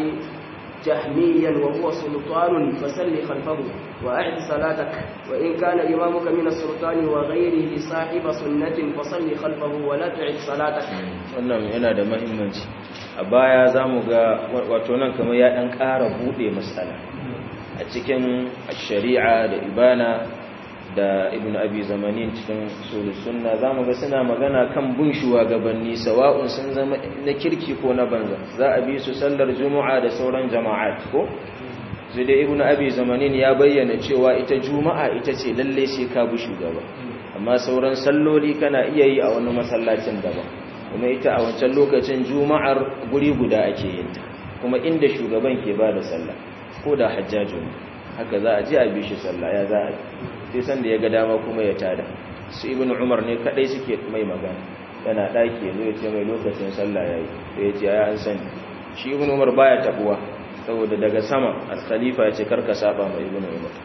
جهميا وهو سلطان فسل خلفه وأعد صلاتك وإن كان إمامك من السلطان وغيره صاحب سنة فصل خلفه ولا تعد صلاتك wannan yana da mahimmanci a baya za mu ga wato nan kamar ya ɗan ƙara buɗe matsala a cikin shari'a da ibana da ibn abi zamanin cikin sulus sunna za mu ga suna magana kan bin shugabanni sawa'un sun zama na kirki ko na banza za a bi su sallar juma'a da sauran jama'at ko sai dai ibn abi zamanin ya bayyana cewa ita juma'a ita ce lalle sai ka bi shugaba amma sauran salloli kana iya yi a wani masallacin daban kuma ita a wancan lokacin juma'ar guri guda ake yin ta kuma inda shugaban ke ba da sallah ko da hajjajun haka za a ji a bi shi sallah ya za a sai san da ya ga dama kuma ya tada su ibn umar ne kadai suke mai magana yana daki yazo ya ce mai lokacin sallah yayi da ya ce ya an sani shi ibn umar baya tabuwa saboda daga sama al-khalifa ya ce karka saba mai ibn umar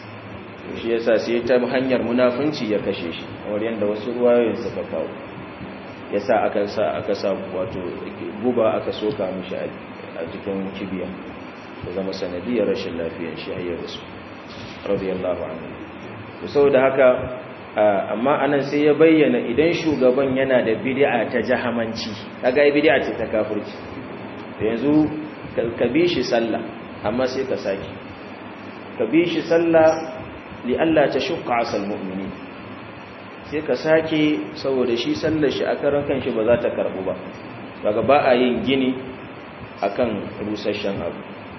shi yasa sai ta hanyar munafunci ya kashe shi kamar yanda wasu ruwayoyin suka kawo yasa aka sa aka sa wato guba aka soka mishi a cikin kibiya da zama sanadiyar rashin lafiyar shi hayyar su radiyallahu anhu saboda haka amma anan sai ya bayyana idan shugaban yana da bid'a ta jahamanci kaga ai bid'a ce ta kafirci yanzu ka bi shi sallah amma sai ka saki ka bi shi sallah li Allah ta shukka asal mu'mini sai ka sake saboda shi sallar shi a karan kanshi ba za ta karbu ba daga ba a yin gini akan rusasshen abu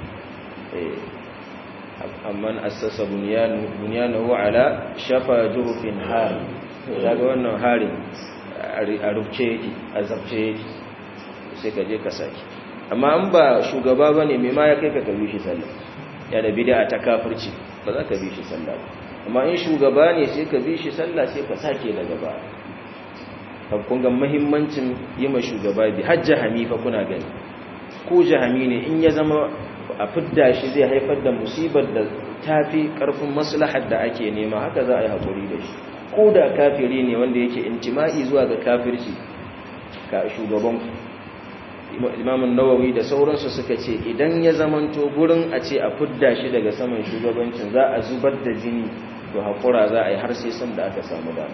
amman assasa bunyanahu ala shafa jurufin hari daga wannan harin a rufce yake a zabce yake sai ka je ka sake amma an ba shugaba ba ne mai ma ya kai ka kabi shi sallah ya da bida ta kafirci ba za ka bi shi sallah amma in shugaba ne sai ka bi shi sallah sai ka sake daga ba kun ga muhimmancin yi ma shugaba bi har jahami fa kuna gani ko jahami ne in ya zama a fidda shi zai haifar da musibar da tafi karfin maslahar da ake nema haka za a yi haƙuri da shi ko da kafiri ne wanda yake intima'i zuwa ga kafirci ka shugaban imamun nawawi da sauransu suka ce idan ya zamanto gurin a ce a fidda shi daga saman shugabancin za a zubar da jini to haƙura za a yi har sai san da aka samu dama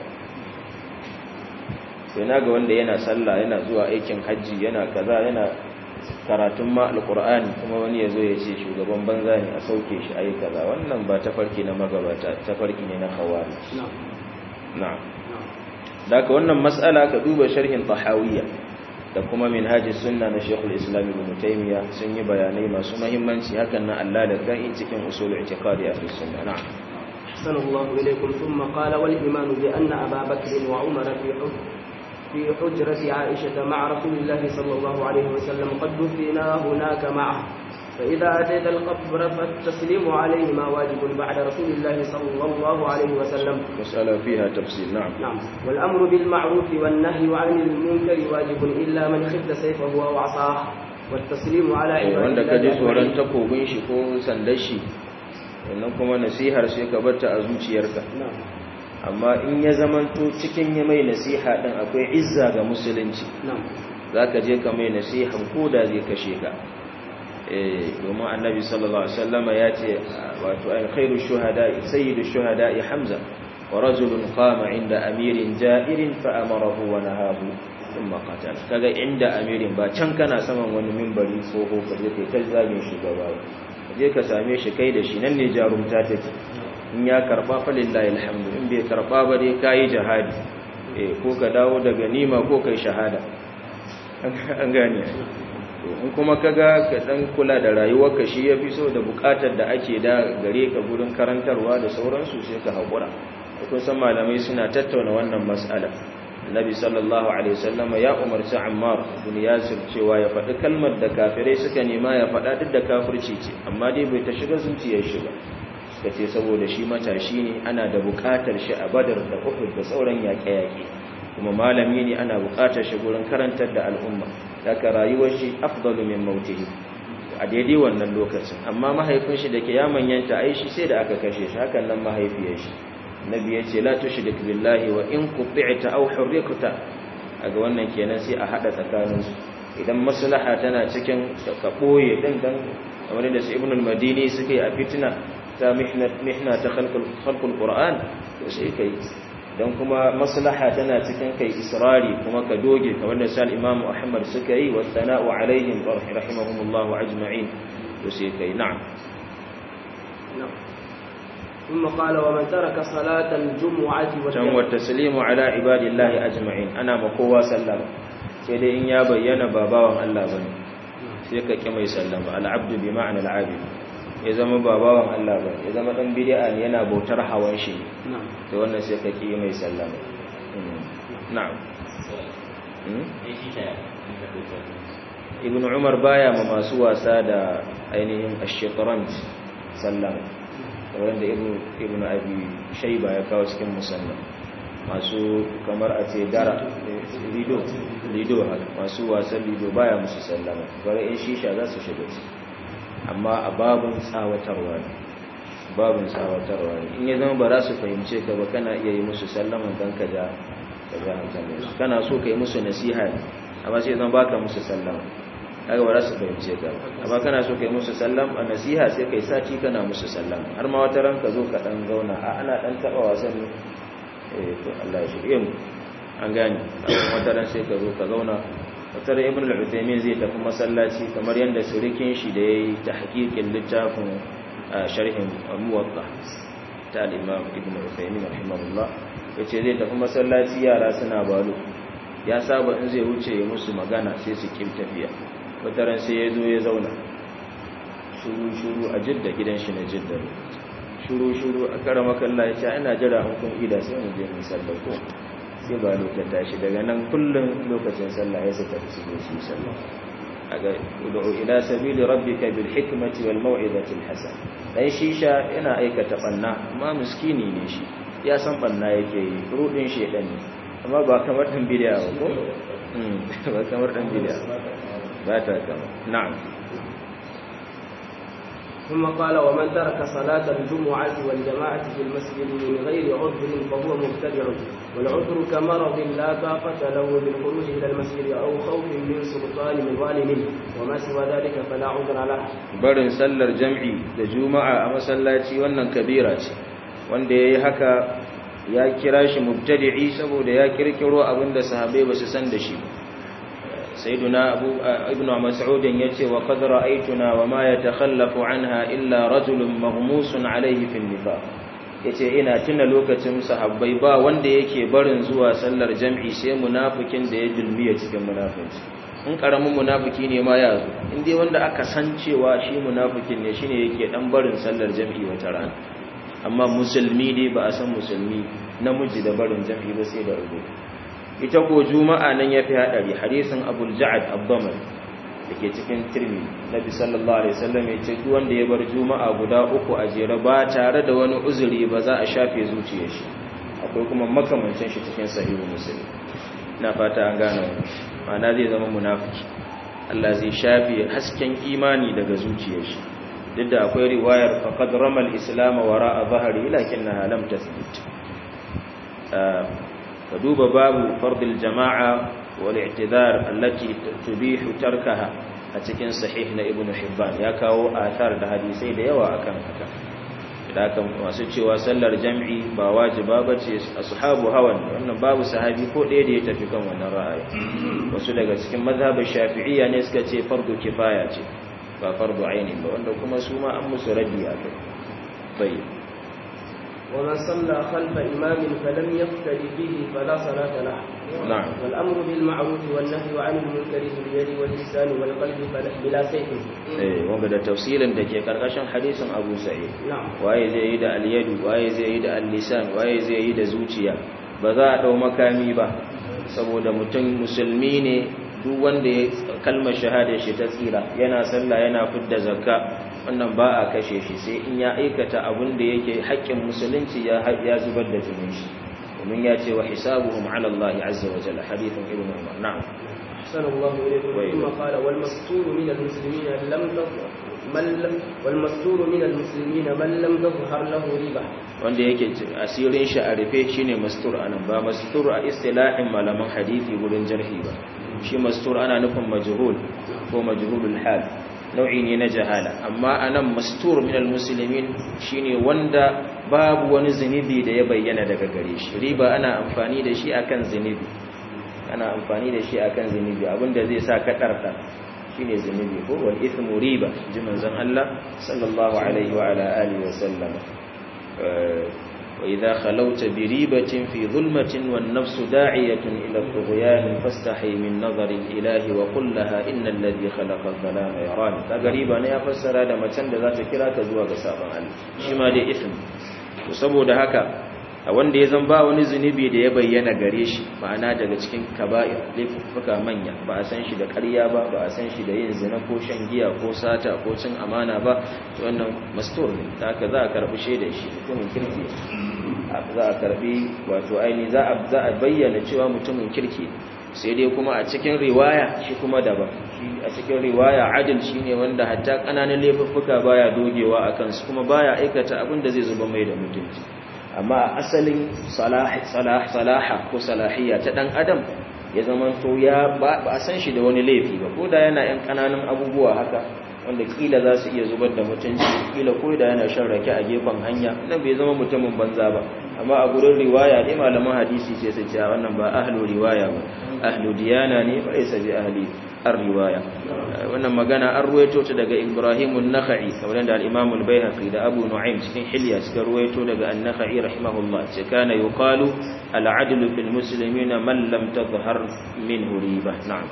sai na ga wanda yana sallah yana zuwa aikin hajji yana kaza yana karatun ma alkur'ani kuma wani ya zo ya ce shugaban banza ne a sauke shi ayi kaza wannan ba tafarki na magabata tafarki ne na hawari na'am daga wannan mas'ala ka duba sharhin tahawiyya da kuma minhajis sunna na Sheikhul Islam Ibn Taymiyyah sun yi bayanai masu muhimmanci hakan na Allah da kai cikin usul i'tiqadi ahli sunna na'am أحسن الله إليكم ثم قال والإيمان بأن أبا بكر وعمر في في حجرة عائشة مع رسول الله صلى الله عليه وسلم قد دفنا هناك معه فإذا أتيت القبر فالتسليم عليهما واجب بعد رسول الله صلى الله عليه وسلم مسألة فيها تفصيل نعم نعم والأمر بالمعروف والنهي عن المنكر واجب إلا من خفت سيفه أو عصاه والتسليم على عباد wanda ka ji الله tsoron أجمعين. takobin shi ko sandar shi wannan kuma nasihar sai ka barta a zuciyarka نعم amma in ya zamanto cikin ya mai nasiha din akwai izza ga musulunci نعم zaka je ka mai nasihan ko da zai kashe ka eh domin annabi sallallahu alaihi wasallama ya ce wato ay khairu shuhada'i sayyidu shuhada'i hamza wa rajulun qama inda amirin ja'irin fa amarahu wa nahahu thumma qatala kaga inda amirin ba can kana saman wani minbari tsoho ka je kai ta zagin shugaba ba. ka je ka same shi kai da shi nan ne jarumta take in ya karba fa lillahi alhamdu in bai karba ba dai kai jihadi ko ka dawo da ganima ko kai shahada an gane in kuma ka ga ka dan kula da rayuwarka shi ya fi so da bukatar da ake da gare ka gurin karantarwa da sauransu sai ka haƙura kun san malamai suna tattauna wannan mas'ala Nabi sallallahu alaihi wasallam ya umarci Ammar ibn Yasir cewa ya faɗi kalmar da kafirai suka nema ya faɗa duk da kafirci ce amma dai bai ta shiga zuciyar shi ba suka ce saboda shi matashi ne ana da buƙatar shi a Badar da Uhud da sauran yaƙe-yaƙe kuma malami ne ana buƙatar shi gurin karantar da al'umma daga rayuwar shi afdalu min mautihi a daidai wannan lokacin amma mahaifin shi da ke ya manyanta ai shi sai da aka kashe shi hakan nan mahaifiyar shi nabi ya ce la tushrik billahi wa in quti'ta aw hurriqta aga wannan kenan sai a hada tsakanin su idan maslaha tana cikin ka boye din dan kamar da su ibn al-madini suke a fitna ta mihna mihna ta khalqul khalqul qur'an to sai kai dan kuma maslaha tana cikin kai israri kuma ka doge kamar da sal imam ahmad suka yi wa sana'u alaihim rahimahumullahu ajma'in to sai kai na'am ثم قال ومن ترك صلاة الجمعة can wa taslimu ala ibadillahi ajma'in ana ma kowa sallama sai dai in ya bayyana ba bawan Allah bane sai ka ki mai sallama al-abdu bi ma'na al-abid ya zama ba bawan Allah bane ya zama dan bid'a ne yana bautar hawan shi to wannan sai ka ki mai sallama na'am ibn umar baya ma masu wasa da ainihin ash-shatranj sallama wanda ibn abi shaiba ya kawo cikin musamman masu kamar a ce dara lido lido masu wasan lido baya musu sallama bare in shisha za su shiga ci amma a babun tsawatarwa ne babun tsawatarwa ne in ya zama ba za su fahimce ka ba kana iya yi musu sallama don ka ja ka ja hankalin su kana so ka yi musu nasiha ne amma sai zama baka musu sallama kaga ba za su fahimce ka amma kana so kai musu sallam a nasiha sai kai sati kana musu sallam har ma wata ran ka zo ka dan zauna a ana dan taba wasan ne eh to Allah ya shirye mu an gane wata ran sai ka zo ka zauna wata ran ibn al-Uthaymeen zai tafi masallaci kamar yanda surikin shi da yayi tahqiqin littafin sharhin muwatta ta al-Imam ibn al-Uthaymeen rahimahullah yace zai tafi masallaci yara suna balo ya saba in zai wuce ya musu magana sai su kim tafiya wataran sai ya zo ya zauna shuru-shuru a jidda gidan shi na jidda shuru-shuru a kara makalla ya ce ina jira an kun ida sai mu je mu sallah ko sai ba lokacin tashi daga nan kullum lokacin sallah ya saka su zo su sallah aga ud'u ila sabili rabbika bil hikmati wal mau'izati al hasan dan shisha yana aikata banna amma miskini ne shi ya san banna yake yi rudin shedan ne amma ba kamar dan bidiya ba ko ba kamar dan bidiya ba ta kama na'am ثم قال ومن ترك صلاة الجمعة والجماعة في المسجد من غير عذر فهو مبتدع والعذر كمرض لا طاقة له بالخروج إلى المسجد أو خوف من سلطان من ظالم وما سوى ذلك فلا عذر له barin sallar jam'i da juma'a a masallaci wannan kabira ce wanda yayi haka ya kira shi mubtadi'i saboda ya kirkiro abinda sahabbai ba su san da shi ba سيدنا أبو ابن مسعود يتي وقد رأيتنا وما يتخلف عنها إلا رجل مغموس عليه في النفاق yace ina tuna lokacin sahabbai ba wanda yake barin zuwa sallar jam'i sai munafikin da ya dulmiya cikin munafinci in karamin munafiki ne ma ya zo in dai wanda aka san cewa shi munafikin ne shine yake dan barin sallar jam'i wata rana amma musulmi dai ba a san musulmi namiji da barin jam'i ba sai da rubutu ita ko juma'a nan yafi hadari hadisin abul ja'ad abdamal dake cikin tirmi nabi sallallahu alaihi wasallam yace duk wanda ya bar juma'a guda uku a jere ba tare da wani uzuri ba za a shafe zuciyar shi akwai kuma makamancin shi cikin sahihu muslim ina fata an gane ma'ana zai zama munafiki Allah zai shafe hasken imani daga zuciyar shi duk da akwai riwayar faqad ramal islam wara'a dhahri lakinnaha lam tathbut فدوب باب فرض الجماعة والاعتذار التي تبيح تركها أتكين صحيح ابن حبان يكاو آثار ده حديثي ده يوا أكام أكام da aka masu cewa sallar jam'i ba wajiba ba ce ashabu hawan wannan babu sahabi ko ɗaya da ya tafi kan wannan ra'ayi wasu daga cikin mazhabin shafi'iyya ne suka ce fardu kifaya ce ba fardu aini ba wanda kuma su ma an musu raddi a kai bai ومن صلى خلف إمام فلم يقتد به فلا صلاة له na'am والأمر بالمعروف والنهي عن المنكر باليد واللسان والقلب فلا- بلا سيف eh wanda da tafsirin da ke karkashin hadisin Abu Sa'id نعم waye zai yi da al-yadu waye zai yi da al-lisan waye zai yi da zuciya ba za a dau makami ba saboda mutum musulmi ne duk wanda ya kalmar shahada shi ta tsira yana sallah yana fidda zakka wannan ba a kashe shi sai in ya aikata abin da yake haƙƙin musulunci ya ya zubar da jinin shi domin ya ce wa hisabuhum ala Allah azza wa jalla hadithun ibn Umar na'am أحسن الله إليكم وإليكم. ثم قال والمستور من المسلمين لم تظهر من لم والمستور من المسلمين من لم تظهر له ريبة wanda yake asirin shi a rufe shine mastur anan ba mastur a istilahin malaman hadisi wurin jarhi ba shi mastur ana nufin majhul ko majhulul hal nau'i ne na jahala amma anan mastur min almuslimin shine wanda babu wani zunubi da ya bayyana daga gare shi riba ana amfani da shi akan zunubi ana amfani da shi akan zunubi abinda zai sa ka karta shine zunubi ko wal ithmu riba ji manzon Allah sallallahu alaihi wa ala alihi wa sallam وإذا خلوت بريبة في ظلمة والنفس داعية إلى الطغيان فاستحي من نظر الإله وقل لها إن الذي خلق الظلام يراني تقريبا يا فسر هذا ما تند ذات كرا تزوى قسابا الله شما دي إثم وسبو ده هكا wanda ya zan ba wani zunubi da ya bayyana gare shi ma'ana daga cikin kaba'ir laifuffuka manya ba a san shi da ƙarya ba ba a san shi da yin zina ko shan giya ko sata ko cin amana ba to wannan mastur ne ta haka za a karɓi shaidar shi mutumin kirki za a karɓi wato aini za a za a bayyana cewa mutumin kirki sai dai kuma a cikin riwaya shi kuma daban shi a cikin riwaya adil shine wanda hatta ƙananan laifuffuka baya dogewa akan su kuma baya aikata abin da zai zuba mai da mutunci amma asalin salaha ko salahiyya ta dan adam ya zama to ya ba a san shi da wani laifi ba ko da yana yan kananan abubuwa haka wanda kila za su iya zubar da mutunci kila ko da yana shan rake a gefen hanya nan bai zama mutumin banza ba amma a gurin riwaya ne malaman hadisi sai su ce wannan ba ahlu riwaya ba ahlu diyana ne ba isa bi ahli ar-riwaya wannan magana an ruwaito ta daga Ibrahim an-Nakhai kamar da al-Imam al-Baihaqi da Abu Nu'aym cikin Hilya suka ruwaito daga an-Nakhai rahimahullah ce kana yuqalu al-'adlu fil muslimin man lam tadhhar minhu riba na'am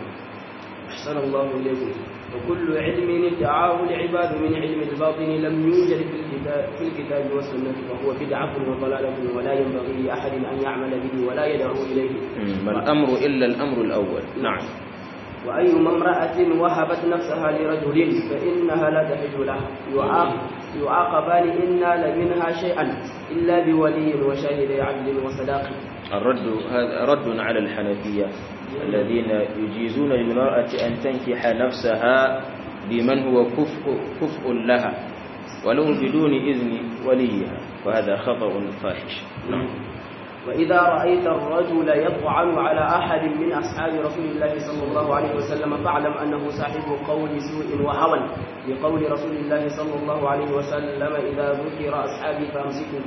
أحسن الله إليكم وكل علم ادعاه العباد من علم الباطن لم يوجد في الكتاب, في الكتاب والسنة فهو بدعة وضلالة ولا ينبغي لأحد أن يعمل به ولا يدعو إليه ما الأمر إلا الأمر الأول نعم وأيما امرأة وهبت نفسها لرجل فإنها لا تحج له يعاق يعاقبان إن نال منها شيئا إلا بولي وشاهد عدل وصداق الرد هذا رد على الحنفية الذين يجيزون للمرأة أن تنكح نفسها بمن هو كفء, كفء لها ولو بدون إذن وليها وهذا خطأ فاحش نعم وإذا رأيت الرجل يطعن على أحد من أصحاب رسول الله صلى الله عليه وسلم فاعلم أنه صاحب قول سوء وهوى لقول رسول الله صلى الله عليه وسلم إذا ذكر أصحابي فأمسكوا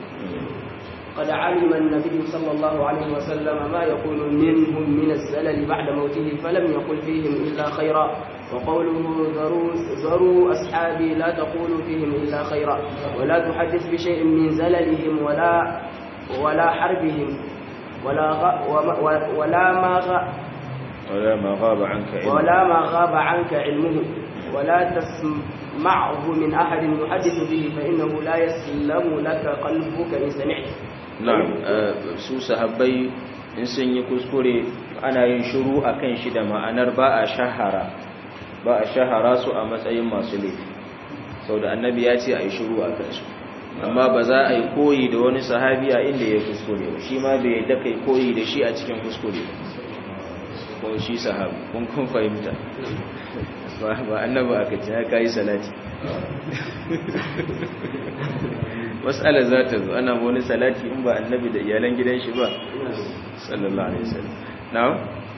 قد علم النبي صلى الله عليه وسلم ما يكون منهم من الزلل بعد موته فلم يقل فيهم إلا خيرا وقوله ذروا, ذروا أصحابي لا تقولوا فيهم إلا خيرا ولا تحدث بشيء من زللهم ولا ولا حربهم ولا غ... وما... ولا ما غ... ولا ما غاب عنك علمه ولا ما غاب عنك علمه ولا تسمعه من أحد يحدث به فإنه لا يسلم لك قلبك إن سمعت na'am su sahabbai in sun yi kuskure ana yin shiru akan shi da ma'anar ba a shahara ba a shahara su a matsayin masu laifi sau da annabi ya ce a yi shiru a kansu amma ba za a yi koyi da wani sahabi a inda ya kuskure ba shi ma bai yadda kai koyi da shi a cikin kuskure ko shi sahabi kun kun fahimta ba annabi aka ce ya kayi salati mas'ala za ta zo ana wani salati in ba annabi da iyalan gidan shi ba sallallahu alaihi wasallam na'am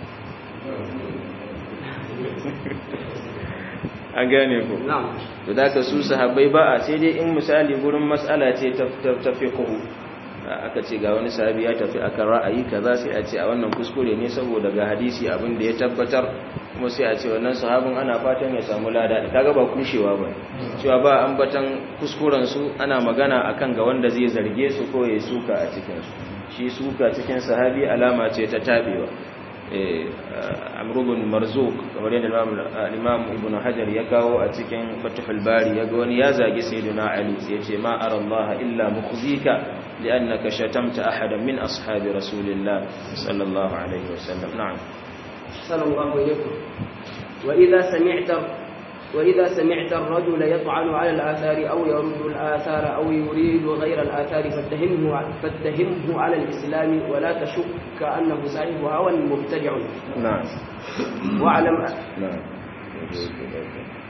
an gane ku na'am to da ka su sahabbai ba a sai dai in misali gurin mas'ala ce ta ta fiqhu aka ce ga wani sahabi ya tafi akan ra'ayi kaza sai a ce a wannan kuskure ne saboda ga hadisi abin da ya tabbatar kuma sai a ce wannan sahabin ana fatan ya samu lada kaga ba kushewa ba cewa ba ambatan kuskuren su ana magana akan ga wanda zai zarge su ko ya suka a cikin su shi suka cikin sahabi alama ce ta tabewa eh amr ibn marzuq kamar yadda imam ibn hajar ya kawo a cikin fathul bari yaga wani ya zagi sayyidina ali sai ya ce ma ara allah illa mukhzika li'annaka shatamta ahadan min ashabi rasulillah sallallahu alaihi wasallam na'am أحسن الله إليكم وإذا سمعت وإذا سمعت الرجل يطعن على الآثار أو يرد الآثار أو يريد غير الآثار فاتهمه فاتهمه على الإسلام ولا تشك أنه صاحب هوى مبتدع نعم واعلم نعم